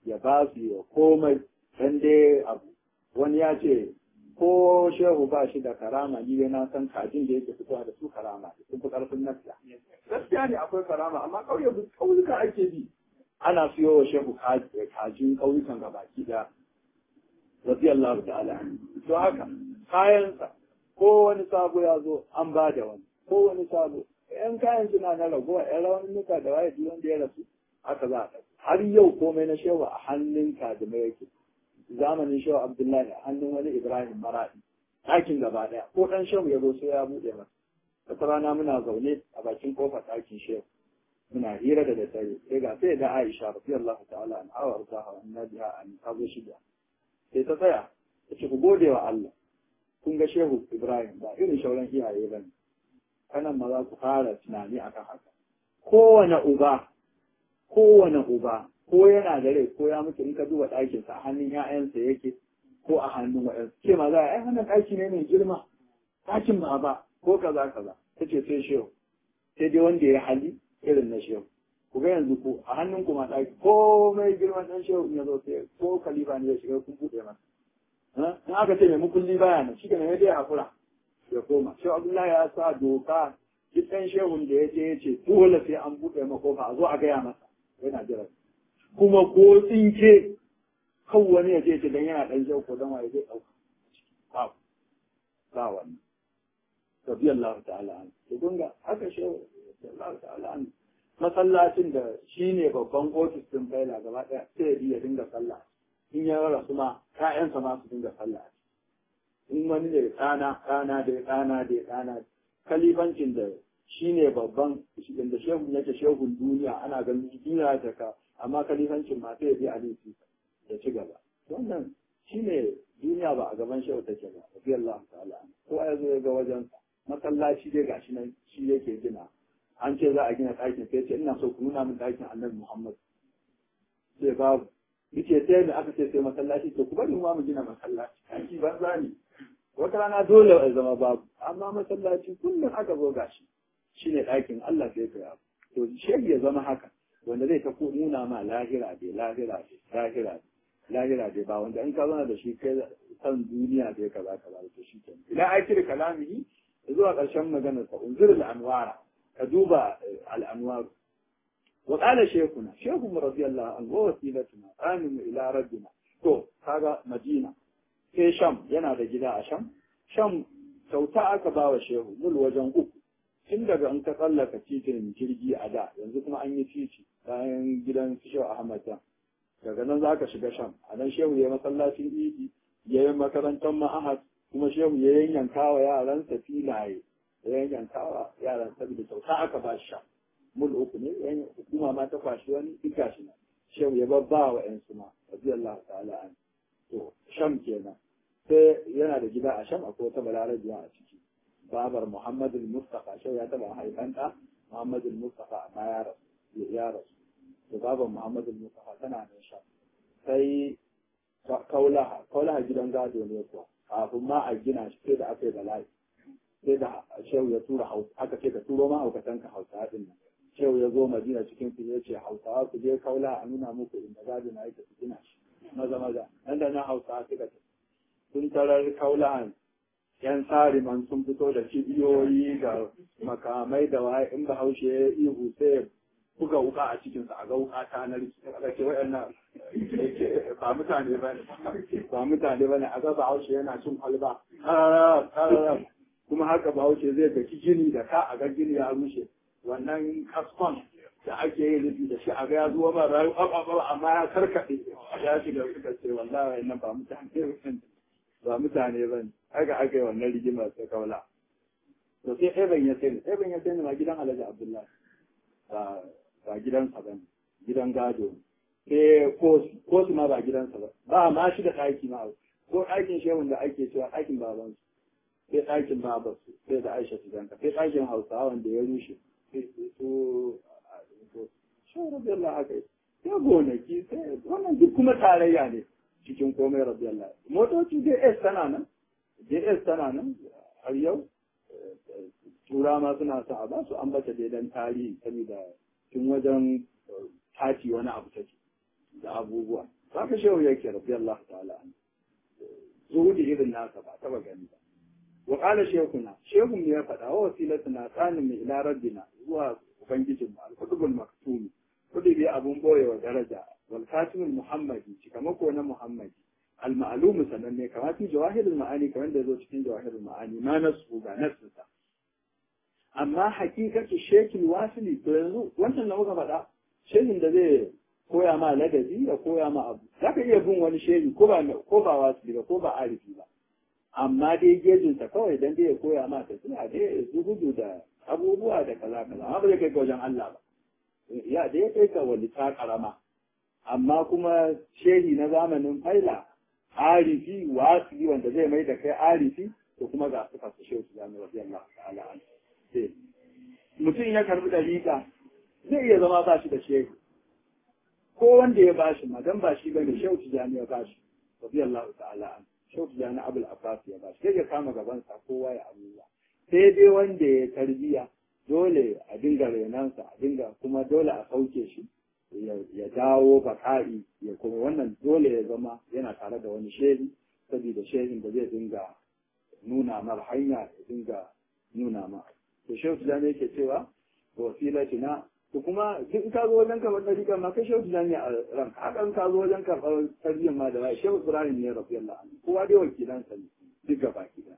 ya ba su ya komai dan dai abu wani ya ce ko shehu ba shi da karama ni dai na san kajin da yake fitowa da su karama sun fi karfin nasiya gaskiya ne akwai karama amma kauye kauyuka ake bi ana siyo wa shehu kajin kauyukan gabaki daya radiyallahu ta'ala to haka kayansa ko wani sabo ya zo an ba da wani ko wani sabo yan kayan suna na ragowa yan rawan nuka da waye duk wanda ya rasu haka za a har yau komai na shehu a hannun kadimai yake zamanin shehu abdullahi a hannun wani ibrahim maradi ɗakin gaba ɗaya ko ɗan shehu ya zo sai ya buɗe masa wata rana muna zaune a bakin kofar ɗakin shehu muna hira da daddare sai ga sai da aisha radiyallahu ta'ala an awar zaha annabiha an tazo shida sai ta tsaya ta ce ku gode wa Allah kun ga shehu Ibrahim ba irin shauran iyaye ba ne kanan ma za ku fara tunani akan haka kowane uba kowane uba ko yana da rai ko ya mutu in ka duba ɗakinsa a hannun ‘ya'yansa yake ko a hannun wa'yansu ce ma za a yi hannun ɗaki ne mai girma ɗakin baba ko kaza kaza ta ce sai shehu sai dai wanda ya hali irin na shehu ku ga yanzu ku a hannun ku ma ɗaki ko mai girman ɗan shehu ya zo sai ko kalifa ne ya shiga kun buɗe masa in aka ce mai mukulli baya nan shi ne dai hakura ya koma shehu abdullahi ya sa doka duk ɗan shehun da ya je ya ce dole sai an buɗe ma kofa a zo a gaya masa yana jira kuma ko tsinke kan wani ya je ce dan yana ɗan shehu ko dan waye zai ɗauka ba ba wannan radiyallahu ta'ala an kun ga haka shehu radiyallahu ta'ala an masallacin da shi ne babban ofis din faila gaba ɗaya sai ya dinga sallah in ya rasu ma ƴaƴansa ma su dinga sallah in wani da ɗana ɗana da ɗana da ɗana kalifancin da shi ne babban da shehun yake shehun duniya ana ganin duniya ta ka amma kalifancin ma sai ya bi alisi ya ci gaba wannan shi ne duniya ba a gaban shehu take ba rabi Allah ta'ala ko ya zo ya ga wajen masallaci dai gashi nan shi yake gina an ce za a gina ɗakin sai ce ina so ku nuna min ɗakin annabi Muhammad sai babu yace sai da aka ce sai masallaci to ku bari mu ma mu gina masallaci ɗaki banza ne wata rana dole ya zama babu amma masallaci kullum aka zo gashi shine ɗakin Allah sai ka yabu to shehi ya zama haka wanda zai ta nuna ma lahira dai lahira dai lahira dai lahira dai ba wanda in ka zana da shi kai san duniya dai kaza kaza to shi kenan ila akiri kalamihi zuwa ƙarshen maganar sa unzirul anwara ka duba al'anwar wa qala shaykhuna shaykhum radiyallahu anhu wa wasilatuna amin ila rabbina to kaga madina sai sham yana da gida a sham sham kyauta aka ba wa shehu mul wajen uku tun daga in ka tsallaka titin jirgi a da yanzu kuma an yi titi bayan gidan shehu ahmad dan daga nan za ka shiga sham a nan shehu ya masallacin idi ya yi makarantar ma'ahad kuma shehu ya yanyanka wa yaransa filaye ya yanyanka wa yaran saboda kyauta aka ba shi sham mul uku ne hukuma ma ta kwashi wani duk gashi nan shehu ya babba wa yan suma radiyallahu ta'ala an to sham kenan sai yana da gida a sham akwai wata balarabiya a ciki babar muhammadu mustafa shau ya taba haifanta muhammadu mustafa amma ya rasu ya rasu to babar muhammadu mustafa tana nan sham sai kaulaha kaulaha gidan gado ne kuwa kafin ma a gina shi sai da aka yi bala'i sai da shehu ya tura hausa aka ce ka turo ma haukatan ka hausa din nan shehu ya zo madina cikin su ya ce hausawa ku je kaulaha a nuna muku inda gado na yake su gina shi maza maza nan da nan hausawa suka ce sun tarar kaulahan yan sariman sun fito da cibiyoyi da makamai da waye in bahaushe ya ihu sai buga wuka a cikinsa a ga wuka ta narki aka ce waɗannan ba mutane ba ne ba mutane ba ne a ga bahaushe yana cin kwalba kuma haka bahaushe zai ga gini da ka a ga gini ya rushe wannan kaskon da ake yi rufi da shi a ga ya zuwa ba rayu amma ya karkaɗe ya shiga suka ce wallahi nan ba mutane ba mutane ba ne haka aka yi wannan rigimar ta kaula to sai ɗaya ya sai ɗaya ya sai ma gidan alhaji abdullahi ba ba gidansa ba gidan gado sai ko su ma ba gidansa ba ba ma shi da ɗaki ma ko ɗakin shehun da ake cewa ɗakin babansu sai ɗakin babansu sai da aisha su zanka sai ɗakin hausawa wanda ya rushe sai su shi rabiyallah haka yi sai gonaki sai wannan duk kuma tarayya ne cikin komai rabiyallah motoci js tana nan js tana nan har yau tura ma suna sa a ba su an bata daidan tarihi saboda tun wajen tati wani abu take da abubuwa ba ka shehu yake rabbi Allah ta'ala zuhudi irin nasa ba taba gani ba wa qala shaykhuna shehu ne ya faɗa wa wasilatuna tsanin mu ila rabbina zuwa ubangijin mu al-qutubul maktum kudi bi abun boyewa daraja wal katimul muhammadi cikamako na muhammadi al-ma'lum sananne kamar fi jawahirul ma'ani kamar da zo cikin jawahirul ma'ani ma nasu ga nasu amma hakikatu shekil wasili to yanzu wancan da muka faɗa shehin da zai koya ma ladabi ya koya ma abu za ka iya bin wani shehi ko ba ko ba wasili ba ko ba arifi ba amma dai gejin ta kawai dan dai ya koya ma ta suna dai ya zuhudu da abubuwa da kaza kaza amma ba zai kai ka wajen Allah ba ya dai ya kai ka wani ta karama amma kuma shehi na zamanin faila arifi wasili wanda zai mai da kai arifi to kuma ga suka su shehu da mai radiyallahu ta'ala anhu mutum ya karbi dariƙa zai iya zama ba shi da shehu ko wanda ya bashi ma dan ba shi bane shehu tijani ya bashi radiyallahu ta'ala an shehu tijani abul abbas ya bashi sai ya kama gaban sa kowa ya abubuwa sai dai wanda ya tarbiya dole a dinga renansa a dinga kuma dole a sauke shi ya dawo baka'i ya kuma wannan dole ya zama yana tare da wani shehi saboda shehin da zai dinga nuna mar hanya ya dinga nuna mar to shehu tijani yake cewa wasilatina to kuma duk in ka zo wajen karɓar ɗariƙa ma kai shehu tijani a ranka haka in ka zo wajen karɓar tarbiyyar ma da bai shehu ibrahim ne rafi Allah kowa dai wakilansa ne duk gaba ki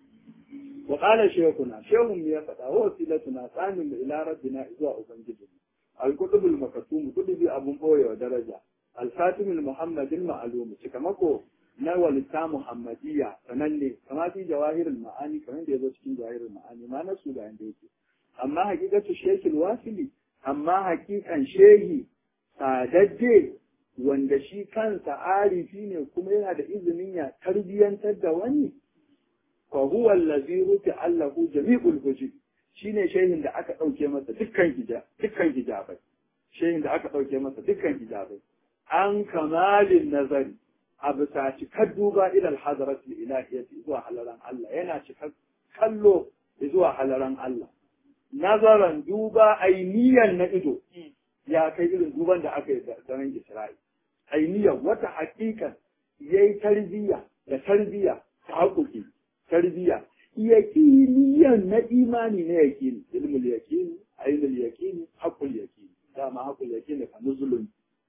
wa qala shaykhuna shehu mu ya faɗa wa wasilatuna tsanin ila rabbina zuwa ubangiji al-kutub al-makatum kutubi abun boye wa daraja al-khatim al-muhammad al-ma'lum cikamako na walita muhammadiyya sananne kama fi jawahirul ma'ani kamar da yazo cikin jawahirul ma'ani ma na su ga yanda yake amma hakikatu shekil wasili amma hakikan shehi sadadde wanda shi kansa arifi ne kuma yana da izinin ya tarbiyantar da wani fa huwa allazi ruti allahu jami'ul hujub shine shehin da aka dauke masa dukkan hijab dukkan hijabai shehin da aka dauke masa dukkan hijabai an kamalin nazari a bisa cikar duba ilal hadarat ilahiyyati zuwa halaran Allah yana cikar kallo zuwa halaran Allah nazaran duba ainiyan na ido ya kai irin duban da aka yi da daren Isra'i ainiyan wata hakikan yayi tarbiyya da tarbiyya ta haƙuƙi tarbiyya yakiniyan na imani na yakini ilmul yakini ainul yakini haqqul yakini dama haqqul yakini fa nuzulun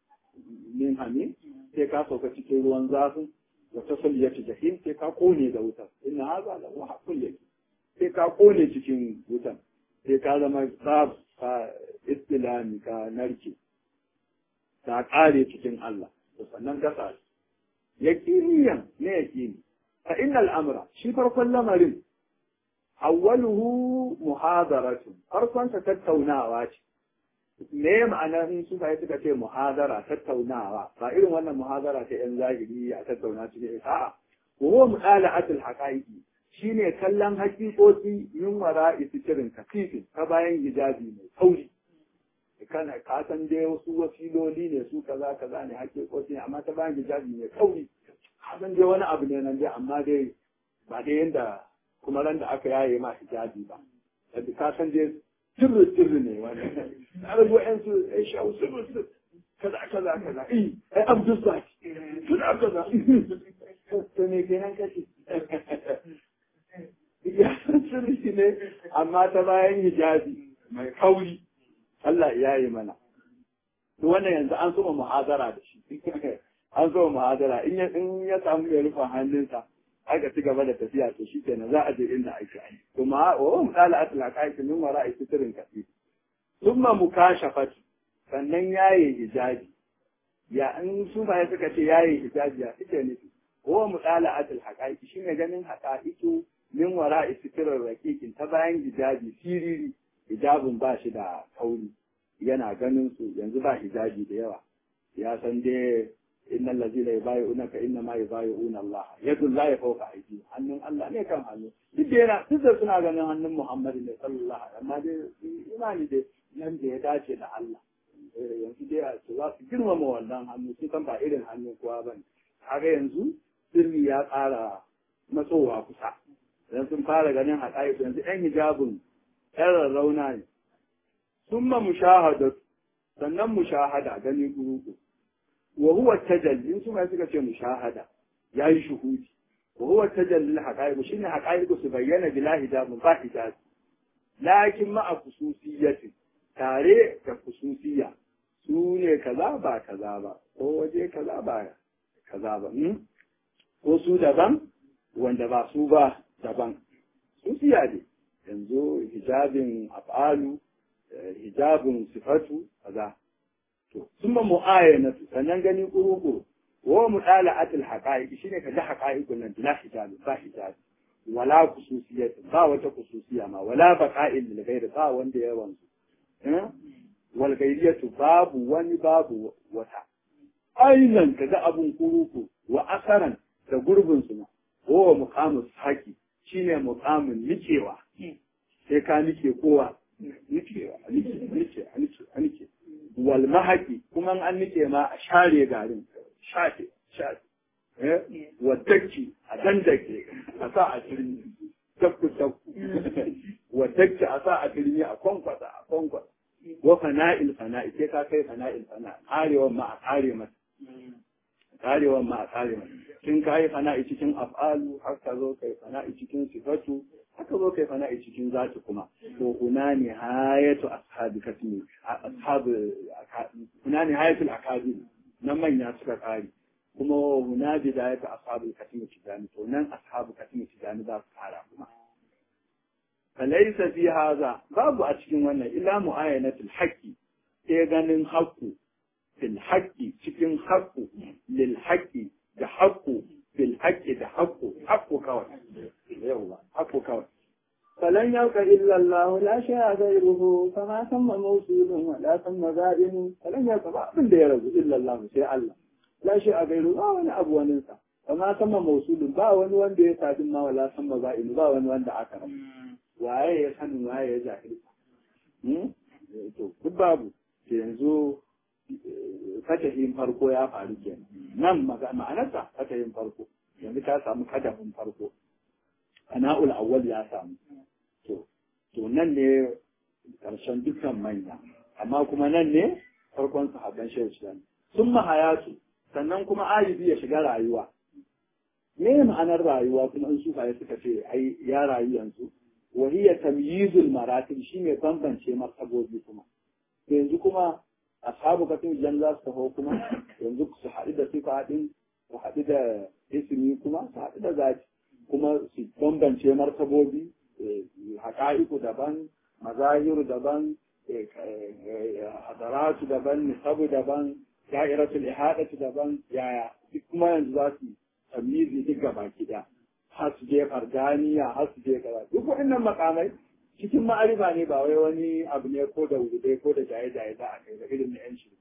min hami sai ka sauka cikin ruwan zafin wa tasalliyatu jahim sai ka kone da wutar inna hadha la huwa haqqul yakin sai ka kone cikin wutan sai ka zama babu ka istilami ka narke ta kare cikin Allah to sannan ka sa yakiniyan ne yakini fa innal amra shi farkon lamarin awwaluhu muhadaratun farkon ta tattaunawa ce me ma'ana in suka yi suka ce muhadara tattaunawa ba irin wannan muhadara ta yan zahiri a tattauna cikin a'a wa mu'ala'atul haqaiqi shine kallon hakikoki min wara isitirin kafifin ta bayan hijabi mai kauri kana ka san dai wasu wasiloli ne su kaza kaza ne hakikoki amma ta bayan hijabi mai kauri ka san dai wani abu ne nan dai amma dai ba dai yanda kuma ran da aka yaye ma hijabi ba yadda ka san dai sirri sirri ne wani na rabu yan su ya shawo sirri sirri kaza kaza kaza eh ai abdul zaki suna kaza to ne kenan kace ya san sirri ne amma ta bayan hijabi mai kauri Allah ya yi mana to wannan yanzu an soma muhadara da shi an soma muhadara in ya in ya samu ya rufe hannunsa aka ci gaba da tafiya to shi kenan za a je inda ake yi kuma wa mu kala atla kaiki min wara ake sirrin kasi thumma mukashafat sannan yayi hijabi ya in su ba suka ce yayi hijabi ya suke nufi wa mu kala atl haqaiqi shine ganin haqaiqi min wara isitirar raqiqin ta bayan hijabi siriri hijabin ba shi da kauri yana ganin su yanzu ba hijabi da yawa ya san dai innal ladina yubayyi'unaka inna ma yubayyi'una Allah yadu la yafawqa aidi hannun Allah ne kan hannu duk da yana duk da suna ganin hannun Muhammad ne sallallahu alaihi amma dai imani dai nan da ya dace da Allah yanzu dai su za su girmama wannan hannu sun san ba irin hannun kowa ba ne kaga yanzu sirri ya ƙara matsowa kusa idan sun fara ganin haɗayi yanzu ɗan hijabin ɗan rarrauna ne sun ma mushahada sannan mushahada gani gurugu wa huwa tajalli in su ma suka ce mushahada yayi shuhudi wa huwa tajalli haqa'iq shine haqa'iq su bayyana bila hijab ba hijab lakin ma'a khususiyati tare da khususiyya su ne kaza ba kaza ba ko waje kaza ba kaza ba ko su daban wanda ba su ba daban su siya ne yanzu hijabin af'alu hijabin sifatu kaza to sun ba mu'ayyana su sannan gani kuru wa mutala atil haqa'iq shine ka ga haqa'iqun nan bila hijabi ba hijabi wala khususiyat ba wata khususiya ma wala baqa'il lil ghairi ba wanda ya wanzu wal ghairiyatu babu wani babu wata ainan kaga abun kuruku wa asaran da gurbin su ma wa muqamus haqi shine muqamin nikewa sai ka nike kowa nikewa nike nike nike nike wal mahaqi kuma an nike ma a share garin shafe shafe eh wa dakki a dandake a sa a turmi takku takku wa dakki a sa a turmi a kwankwasa a kwankwasa wa fana'il fana'i sai ka kai fana'il fana'i karewan ma a kare masa karewan ma a kare masa kin kai fana'i cikin af'alu har ka zo kai fana'i cikin sifatu haka zo kai fana'i cikin zati kuma to kuna ne hayatu ashabi kasmi ashabu kuna ne hayatul akabir nan manya suka kare kuma huna bidayatu ashabu kasmi tijani to nan ashabu kasmi tijani za su fara kuma falaisa fi haza babu a cikin wannan illa mu'ayyanatul haqqi sai ganin haqqu fil haqqi cikin haqqu lil haqqi da haqqu fil haqqi da haqqu haqqu kawai yawa haqqu kawai فلن يلق إلا الله لا شيء غيره فما ثم موصول ولا ثم زائن فلن يلق abin da ya rabu illa Allah sai Allah la shi a gairu ba wani abu wani sa amma sama mausulun ba wani wanda ya sadin ma wala sama za'in ba wani wanda aka rabu waye ya sanin waye ya jahilta to duk babu ke yanzu fatahin farko ya faru kenan nan ma'anarsa fatahin farko yanzu ta samu kadafin farko ana'ul awwal ya samu to to nan ne karshen dukkan manya amma kuma nan ne farkon sahabban shehu islam sun mahayatu sannan kuma alibi ya shiga rayuwa me ma'anar rayuwa kuma in sufaye suka ce ai ya rayu yanzu وهي تمييز المراتب شيء بمبنش مرتبوبي كما yanzu kuma ashabu katin jan za su taho kuma yanzu su haɗu da sifa ɗin su haɗu da ismi kuma su haɗu da zaki kuma su bambance martabobi haƙa'iku daban mazahiru daban hadaratu daban nisabu daban da'iratul ihadatu daban yaya duk kuma yanzu za su tamizi duk gaba ɗaya har su je fardaniya har su je kaza duk waɗannan makamai cikin ma'arifa ne ba wai wani abu ne ko da wuri ko da jaye jaye za a kai da irin na yan shirku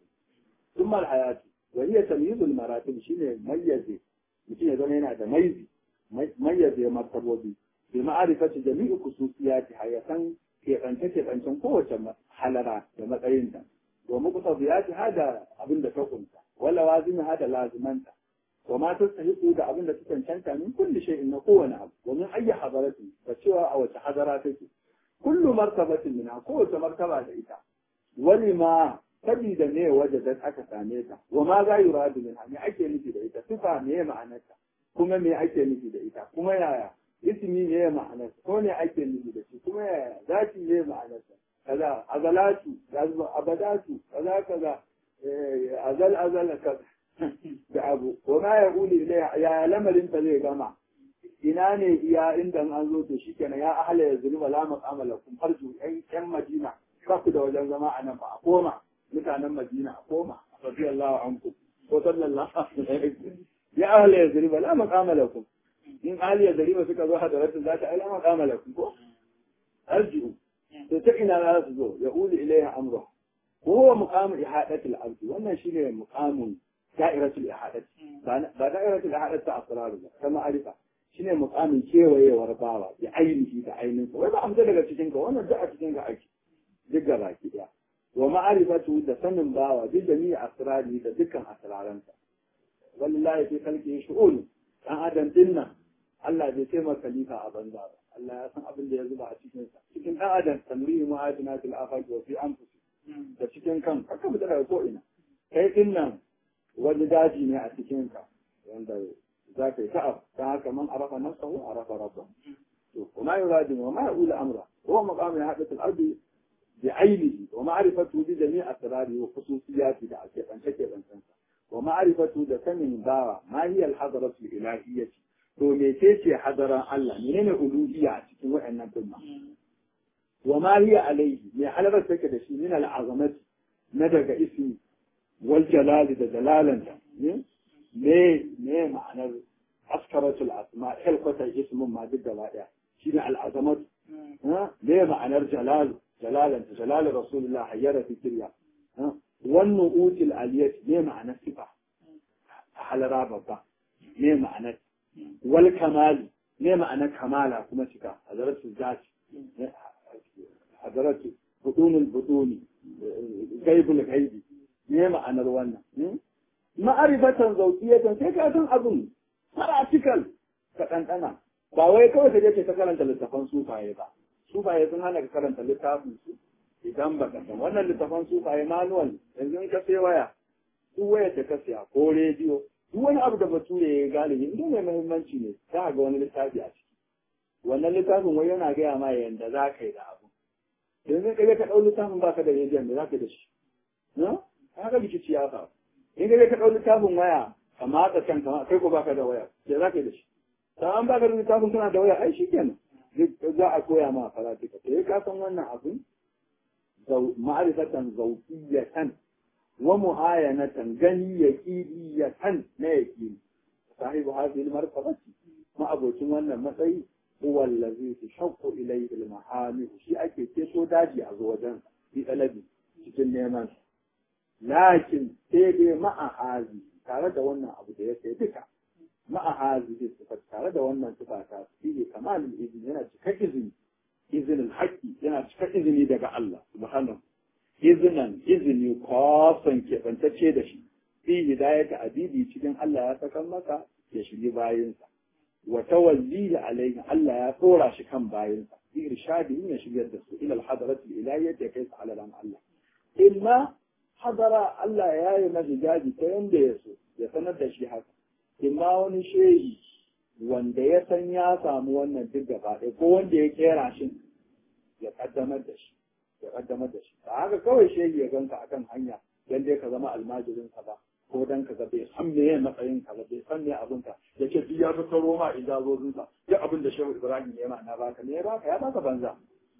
ثم الحياة وهي تمييز المراتب شيء ميزة mutum ya zama yana da maizi mayyaze martabobi bi ma'arifati jami'u khususiyati hayatan keɓance keɓancen kowace halara da matsayinta domin kusa ziyati hada abin da ta kunta wala wazimi hada lazimanta wa ma tastahiqu da abin da ta cancanta min kulli shay'in na kowane abu wa min ayyi hadaratin da cewa a wace hadara take kullu martabatin minha kowace martaba da ita wani ma sabida ne waje da aka same ta wa ma za yuradu minha me ake nufi da ita sifa me ma'anarta kuma me ake nufi da ita kuma yaya ismi me ma'anarsa ko ne ake nufi da shi kuma yaya zati me ma'anarsa kaza azalatu abadatu kaza kaza azal azal kaza da abu wa ma ya uli ilai ya lamarin ta zai gama ina ne iya inda an zo to shikenan ya ahla ya zulma la maqamala kun farju yan yan madina ba ku da wajen zama a nan ba a koma mutanen madina a koma radiyallahu anku ko sallallahu alaihi ya ahla ya zulma la maqamala kun in ahli ya zulma suka zo hadaratin zata ai la maqamala kun ko arji'u to ta ina za su zo ya uli ilaiha amru وهو مقام إحاطة الأرض وأنا شيء مقام دائرة الإحاطة دائرة الإحاطة أسرار كما أعرف shine mukamin kewayewar bawa ya ainihi da ainihinsa wai ba a fita daga cikinka wannan duk a cikinka ake duk ga baki daya wa ma'arifatu da sanin bawa bi jami'i asrari da dukkan asraransa wallahi fi khalqi shu'un dan adam dinnan Allah bai ce maka khalifa a banza ba Allah ya san abin da ya zuba a cikin sa cikin dan adam tanrihi mu'adinatul afaq wa fi anfusi da cikin kan haka fita daga ko ina kai dinnan wani daji ne a cikin ka wanda za ka yi ta'ab ta haka man arafa nafsahu arafa rabba to kuma yuradi wa ma yaqulu amra huwa maqam hadat al-ardi bi ainihi wa ma'rifatu bi jami' asrari wa khususiyati da ake bance ke bancen sa wa ma'rifatu da sanin bawa ma hiya al-hadaratu al-ilahiyyati to me ce hadaran Allah menene uluhiyya a cikin waɗannan dumma wa ma hiya alayhi me halabar take da shi min al-azamati na daga ismi wal jalali da jalalanta me me ma'anar askaratul asma hilkata ismin ma duk gaba daya shine al'azamat me ma'anar jalal jalalan jalal rasulullah hayyara fi kirya wannan util aliyat me ma'anar sifa halara babba me ma'anar wal kamali me ma'anar kamala kuma cika hadaratu zati hadaratu budunul buduni gaibul gaibi me ma'anar wannan ma'arifatan zauƙiyatan sai ka san abin practical ka ɗanɗana ba wai kawai ka je ka karanta littafan sufaye ba sufaye sun hana ka karanta littafin su idan ba ka san wannan littafan sufaye manual yanzu in ka sai waya duk waya da ka siya ko rediyo duk wani abu da bature ya galibi inda mai muhimmanci ne za ga wani littafi a ciki wannan littafin wai yana gaya ma yanda za ka yi da abu yanzu ka ka ɗau littafin baka da rediyon da za ka yi da shi haka rikici ya faru in ka ka ɗau littafin waya ka matsa can kama kai ko baka da waya sai za ka yi da shi ta an baka da littafin kana da waya ai shi kenan za a koya ma faratika to ka san wannan abin ma'arifatan zauqiyatan wa mu'ayanatan gani yaqiniyatan na yaqini sahibu hadhihi al-martabati ma abocin wannan matsayi huwa allazi tashaqqu ilayhi al-mahami shi ake ceto daji a zo wajen fi talabi cikin neman lakin sai dai ma'a hazi tare da wannan abu da ya sai duka ma'a hazi da sufa tare da wannan sufa ta fiye kamalin izini yana cika izini izinin haƙƙi yana cika izini daga Allah subhanahu izinan izini kwasan keɓantacce da shi fi hidayata abibi cikin Allah ya sakan masa ya shiri bayinsa wa tawalli alaihi Allah ya tsora shi kan bayinsa fi irshadi in ya shigar da su ila al-hadarati ilahiyyati ya kai su alalan Allah imma hadara Allah ya yi masa jaji ta yanda ya so ya sanar da shi haka imma wani shehi wanda ya san ya samu wannan duk gaba ɗaya ko wanda ya kera shi ya kaddamar da shi ya kaddamar da shi ba haka kawai shehi ya ganka akan hanya dan dai ka zama almajirin ka ba ko dan ka ga bai san me matsayin ka ba bai san me abin ka yake duk ya fi karo ma ijazozin sa duk abin da shehu Ibrahim ya ma na baka ne ya baka ya baka banza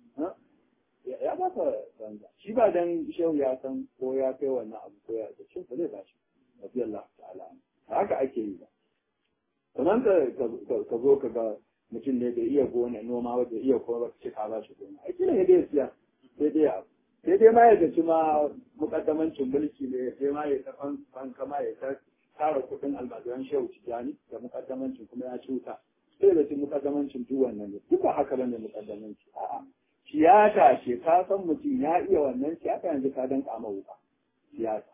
ya ba ka banza shi ba dan shehu ya san ko ya kai wannan abu ko ya da shi ba zai ba shi radiyallahu ta'ala haka ake yi ba sannan ka ka zo ka ga mutum ne da iya gona noma wanda iya kuma ba ce ka ba shi gona ai kila ne dai siya sai dai abu sai dai ma ya gaci ma mukaddamancin mulki ne sai ma ya ta fan kama ya ta tara kuɗin almajiran shehu tijani da mukaddamancin kuma ya cuta sai da mukaddamancin duk wannan ne duk ba haka bane mukaddamanci a'a siyasa ce ka san mutum ya iya wannan siyasa yanzu ka dan kama wuka siyasa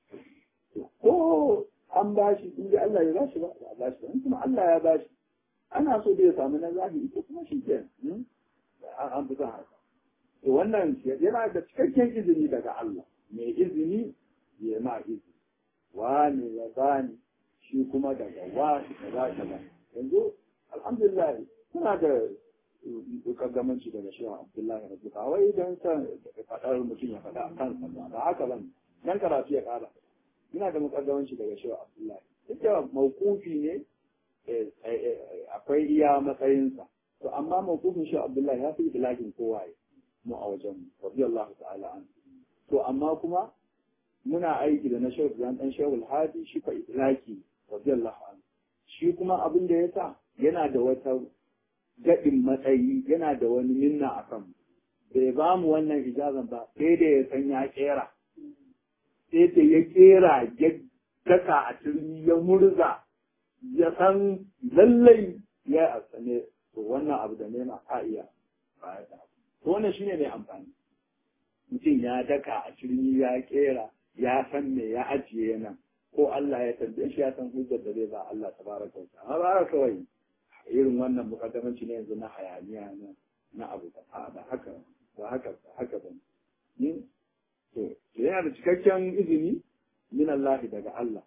ko an bashi in ji Allah ya bashi ba ba bashi ba kuma Allah ya bashi ana so da ya samu na zahiri ko kuma shi ke an fi son haka to wannan yana da cikakken izini daga Allah mai izini ya ma izini wani ya bani shi kuma daga wani kaza kaza yanzu alhamdulillah kuna da kaddamanci daga shi Abdullahi Rabbi ba wai dan san fadar mutum ya fada kansa ba ba haka ban dan karatu ya kara ina da mukaddamanci daga shi Abdullahi duk da mauqufi ne akwai iya matsayinsa to amma mawqufin shi Abdullahi ya fi idlakin kowa mu a wajen radiyallahu ta'ala an to amma kuma muna aiki da na shehu dan dan shehu hadi shi fa idlaki radiyallahu an shi kuma abin da yasa yana da wata gadin matsayi yana da wani minna a kan bai ba mu wannan ijazan ba sai da ya san ya kera sai da ya kera ya daka a turmi ya murza ya san lallai ya asane to wannan abu da nema ka iya to wannan shine mai amfani mutum ya daka a turmi ya kera ya san me ya ajiye nan ko Allah ya tambaye shi ya san hujjar da zai ba Allah tabaraka wa ta'ala ba kawai irin wannan mukaddamanci ne yanzu na hayaniya na na abu ba ba haka ba haka ba haka ba ni to yana da cikakken izini min Allah daga Allah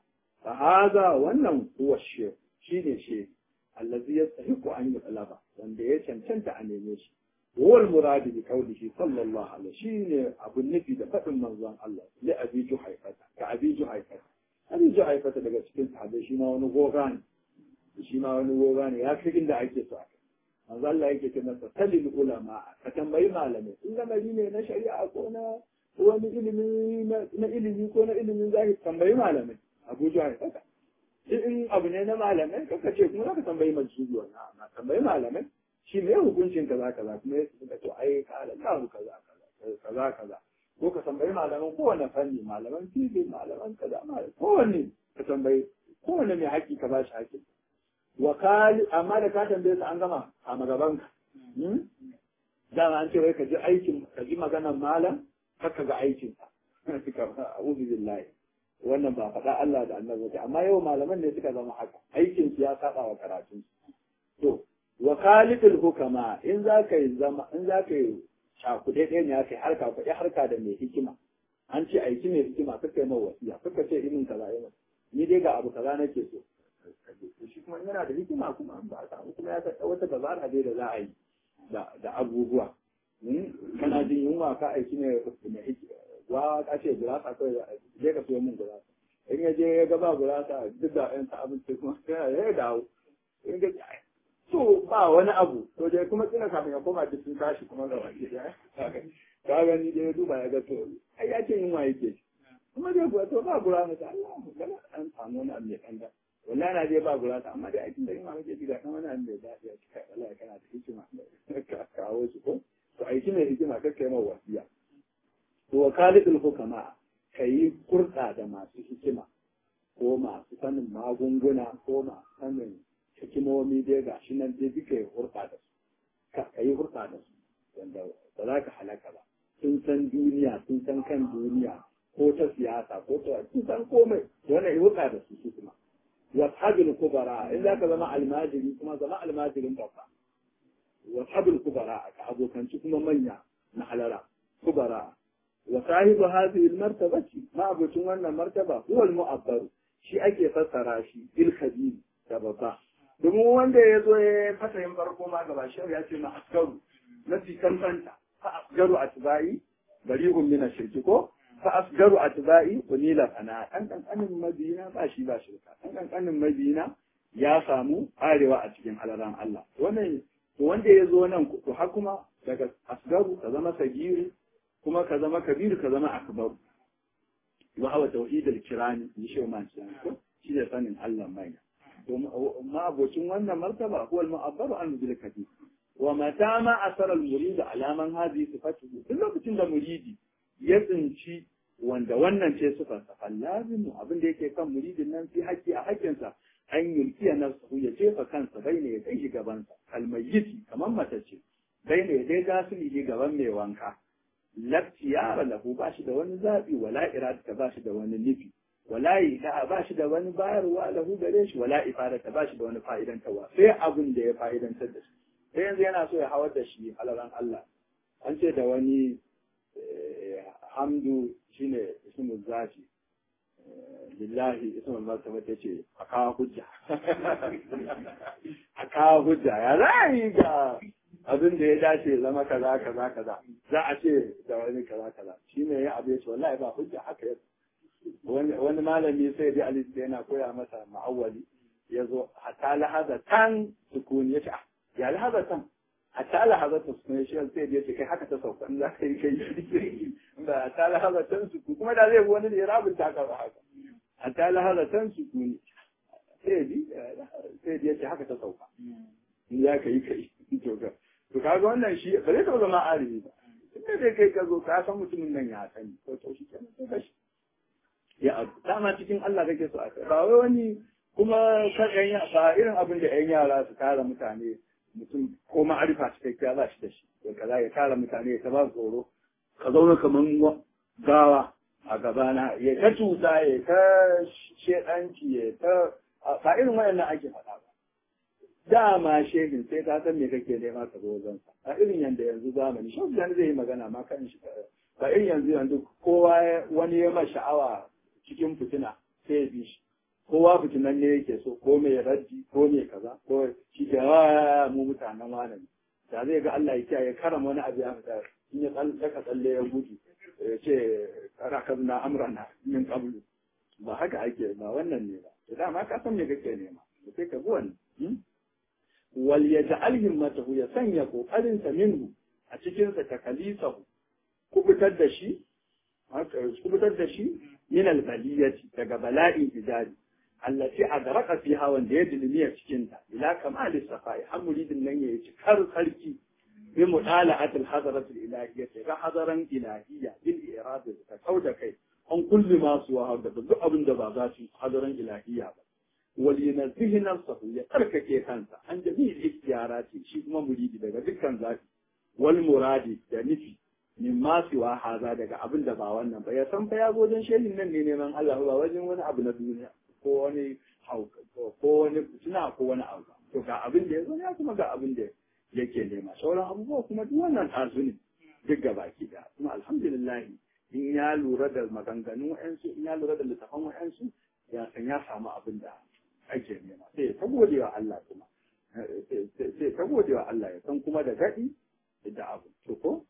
fa haza wannan huwa shi shine shi allazi yastahiqu an yutlaba wanda ya cancanta a neme shi wal muradi bi qawlihi sallallahu alaihi shine abun nufi da fadin manzon Allah li abi juhaifata ka abi juhaifata abi juhaifata daga cikin sahabbai shi ma wani goga ne shi ma wani goga ne ya fi inda ake so manzo Allah yake ce masa salil ulama ka tambayi malamai in lamari ne na shari'a ko na wani ilimi na ilimi ko na ilimin zahiri tambayi malamai Abu Jahal kaka in abu ne na malamai kaka ce kuma zaka tambayi majidi wannan na tambayi malamai shi ne hukuncin kaza kaza kuma ya suka to ai kala kaza kaza kaza kaza ko ka tambayi malaman kowane fanni malaman fiqh malaman kaza kowanne ka tambayi kowanne mai haƙƙi ka ba shi haƙƙi wakali amma da ka tambaye su an gama a magabanka dama an ce wai ka ji aikin ka ji maganar malam haka ga aikin sa a'udhu billahi wannan ba faɗa Allah da annabi ba amma yau malaman ne suka zama haka aikin su ya saba wa karatun to wakalitul hukama in za ka yi zama in za ka yi cakuɗe ɗaya ne kai harka kuɗi harka da mai hikima an ce aiki mai hikima kaka yi mawa wasiya kaka ce imin kaza yi ni dai ga abu kaza nake so shi kuma yana da hikima kuma ba a samu kuma ya taɓa wata dabara dai da za a yi da abubuwa kana jin yunwa ka aiki ne mai hikima wa ka ce gurasa kawai je ka siyo min gurasa in ya je ya ga ba gurasa duk da yan abinci kuma sai ya dawo in ga to ba wani abu to dai kuma kina kafin ya koma duk sun tashi kuma ga wani ya ka gani dai ya duba ya ga to ai ya ce yunwa yake kuma dai kuwa to ba gurasa Allah mu kana an samu wani abu mai kanda wallahi na je ba gurasa amma dai aikin da yin mamake ji ga kan wani abu mai daɗi a cikin wallahi kana da hikima ka kawo shi ko to aiki mai hikima ka kai mai wasiya to wakalidul hukama kayi kurɗa da masu hikima ko masu sanin magunguna ko masu sanin hikimomi dai ga shi nan dai duka yi hurɗa da su ka yi hurɗa da su wanda ba za ka halaka ba sun san duniya sun san kan duniya ko ta siyasa ko ta sun san komai wannan yi hurɗa da su su kuma washabil kubara in za ka zama almajiri kuma zama almajirin babba washabil kubara ka abokanci kuma manya na halara kubara wa sahibu hadhihi almartabati ma abucin wannan martaba huwa almu'abbar shi ake fassara shi bil khabir da babba domin wanda ya zo ya fasa yin farko ma gaba shi ya ce ma askaru na cikin fanta fa asgaru atba'i bari'un min ashirki ko fa asgaru atba'i unila ana dan kankanin madina ba shi ba shirka dan kankanin madina ya samu arewa a cikin halaran Allah wannan to wanda ya zo nan to har kuma daga asgaru ka zama sagiru kuma ka zama kabiru ka zama akbaru wa hawa tauhidul kirani ni shi ma shi da sanin Allah mai to ma abocin wannan martaba huwa al-mu'abbaru an bil kabir wa mata ma asara al-murid ala man hadhihi sifatuhu duk lokacin da muridi ya tsinci wanda wannan ce sifar sa lazimu abin da yake kan muridin nan fi haƙƙi a haƙƙinsa an yulkiya nafsu ya jefa kansa bai ne ya kai gabansa kalmayyiti kamar mace ce bai ne dai gasili gaban mai wanka laftiyara lahu ba shi da wani zaɓi wala irada ba shi da wani nufi wala da ba shi da wani bayarwa lahu gare shi wala ifadata ba shi da wani fa'idantarwa sai abin da ya fa'idantar da shi sai yanzu yana so ya hawar da shi halaran Allah an ce da wani hamdu shine ismul zati lillahi ismul martaba ta ce a kawo hujja a kawo hujja ya za yi ga abin da ya dace zama kaza kaza kaza za a ce da wani kaza kaza shine ya abu ya ce wallahi ba hujja haka ya wani malami sai dai ali yana koya masa ma'awali ya zo hatta lahaza tan sukuni ya ce ya lahaza tan hatta lahaza ta sukuni shi sai dai ce kai haka ta sauka in za ka yi kai ba hatta lahaza tan sukuni kuma da zai wani ne rabin ta ka haka hatta lahaza tan sukuni sai dai sai dai ce haka ta sauka in za ka yi kai to ka to kaga wannan shi ba zai taɓa zama arihi ba inda dai kai ka zo ka san mutumin nan ya sani ko to shi kenan sai ka shi ya abu dama cikin Allah kake so a kai ba wai wani kuma kan yan ba irin abin da yan yara su kare mutane mutum ko ma'arifa su kai za shi da shi to kaza ya kare mutane ta ba tsoro ka zauna kaman gawa a gabana ya ta cuta ya ta shedanci ya ta ba irin wayannan ake faɗa ba dama shehin sai ka san me kake nema ka zo wajen a irin yanda yanzu zamani shi zai yi magana ma kan shi ba irin yanzu yanzu kowa wani ya ma sha'awa cikin fitina sai ya bi shi kowa fitinan ne yake so ko mai raddi ko mai kaza ko shi ke mu mutanen wani da zai ga Allah ya kiyaye karam wani abu ya fita in ya tsallaka tsalle ya gudu ya ce kara kazna amrana min qablu ba haka ake ba wannan ne ba da dama ka san me kake nema sai ka bi wannan wal yaj'al himmatahu ya sanya kokarin sa minhu a cikin sa takalisahu kubutar da shi kubutar da shi min al baliyati daga bala'in idari allati adraka fiha wanda ya dilmiya cikin ta ila kamal safai har muridin nan yayi cikar sarki bi mutala'at al hadarat al ilahiyyah ga hadaran ilahiyya bil irad ta kauda kai an kulli ma suwa da duk abin da ba za su hadaran ilahiyya ba ولينزه نفسه يتركك kansa an jami'in ikhtiyarati shi kuma muridi daga dukkan zafi wal muradi da nufi min ma siwa haza daga abin da ba wannan ba ya san fa ya zo wajen shehin nan ne neman Allah ba wajen wani abu na duniya ko wani hauka ko wani fitina ko wani abu to ga abin da ya zo ya kuma ga abin da yake nema sauran abubuwa kuma duk wannan tasu ne duk gaba ki da kuma alhamdulillah in ya lura da maganganun wa'ansu in ya lura da littafan wa'ansu ya san ya samu abin da ake nema sai ta gode wa Allah kuma sai ta gode wa Allah ya san kuma da daɗi da abu to ko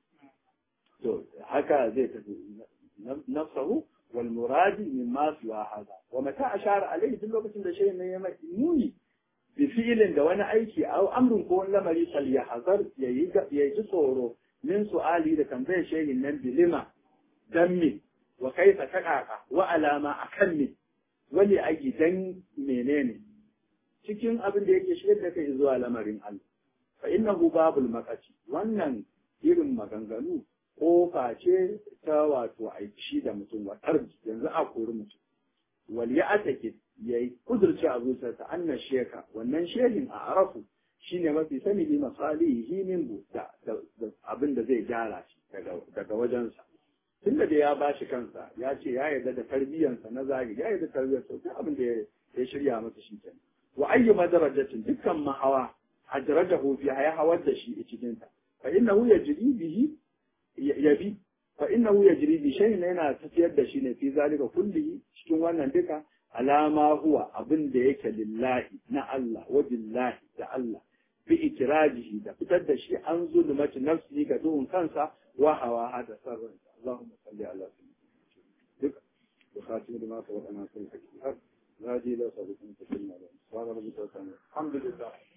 to haka zai tafi nafsahu wal muradi min ma siwa hada wa mata ashara alaihi duk lokacin da shayin ya mai nuni bi fi'ilin da wani aiki aw amrun ko wani lamari fal ya hazar ya yi ji tsoro min su'ali da tambayar shayin nan bilima dan me wa kaifa takaka wa alama akan me wani a gidan menene cikin abin da yake shigar da kai zuwa lamarin Allah fa innahu babul maqati wannan irin maganganu kofa ce ta wato aishi da mutum wa tarji yanzu a kori mutum wal ya atake yayi kudurci a zuciyarsa anna sheka wannan shehin a arafu shine mafi sani bi masalihi min bu da abin da zai gyara shi daga wajensa tunda da ya bashi kansa ya ce ya yarda da tarbiyyansa na zahiri ya yarda da tarbiyyarsa duk abin da ya shirya masa shi kenan wa ayyu madarajatin dukkan mahawa ajrajahu fi ya hawar da shi cikin ta fa innahu yajri bihi yabi fa innahu yajri bi shay'in yana tafiyar da shi ne fi zalika kullihi cikin wannan duka alama huwa abin da yake lillahi na Allah wa billahi da Allah bi ikirajihi da fitar da shi an zulmati nafsi ga duhun kansa wa hawa hada sarrin اللهم صل على سيدنا محمد وخاتم لما سبقنا في الحكمة هذه لا سبقنا في الحكمة الحمد لله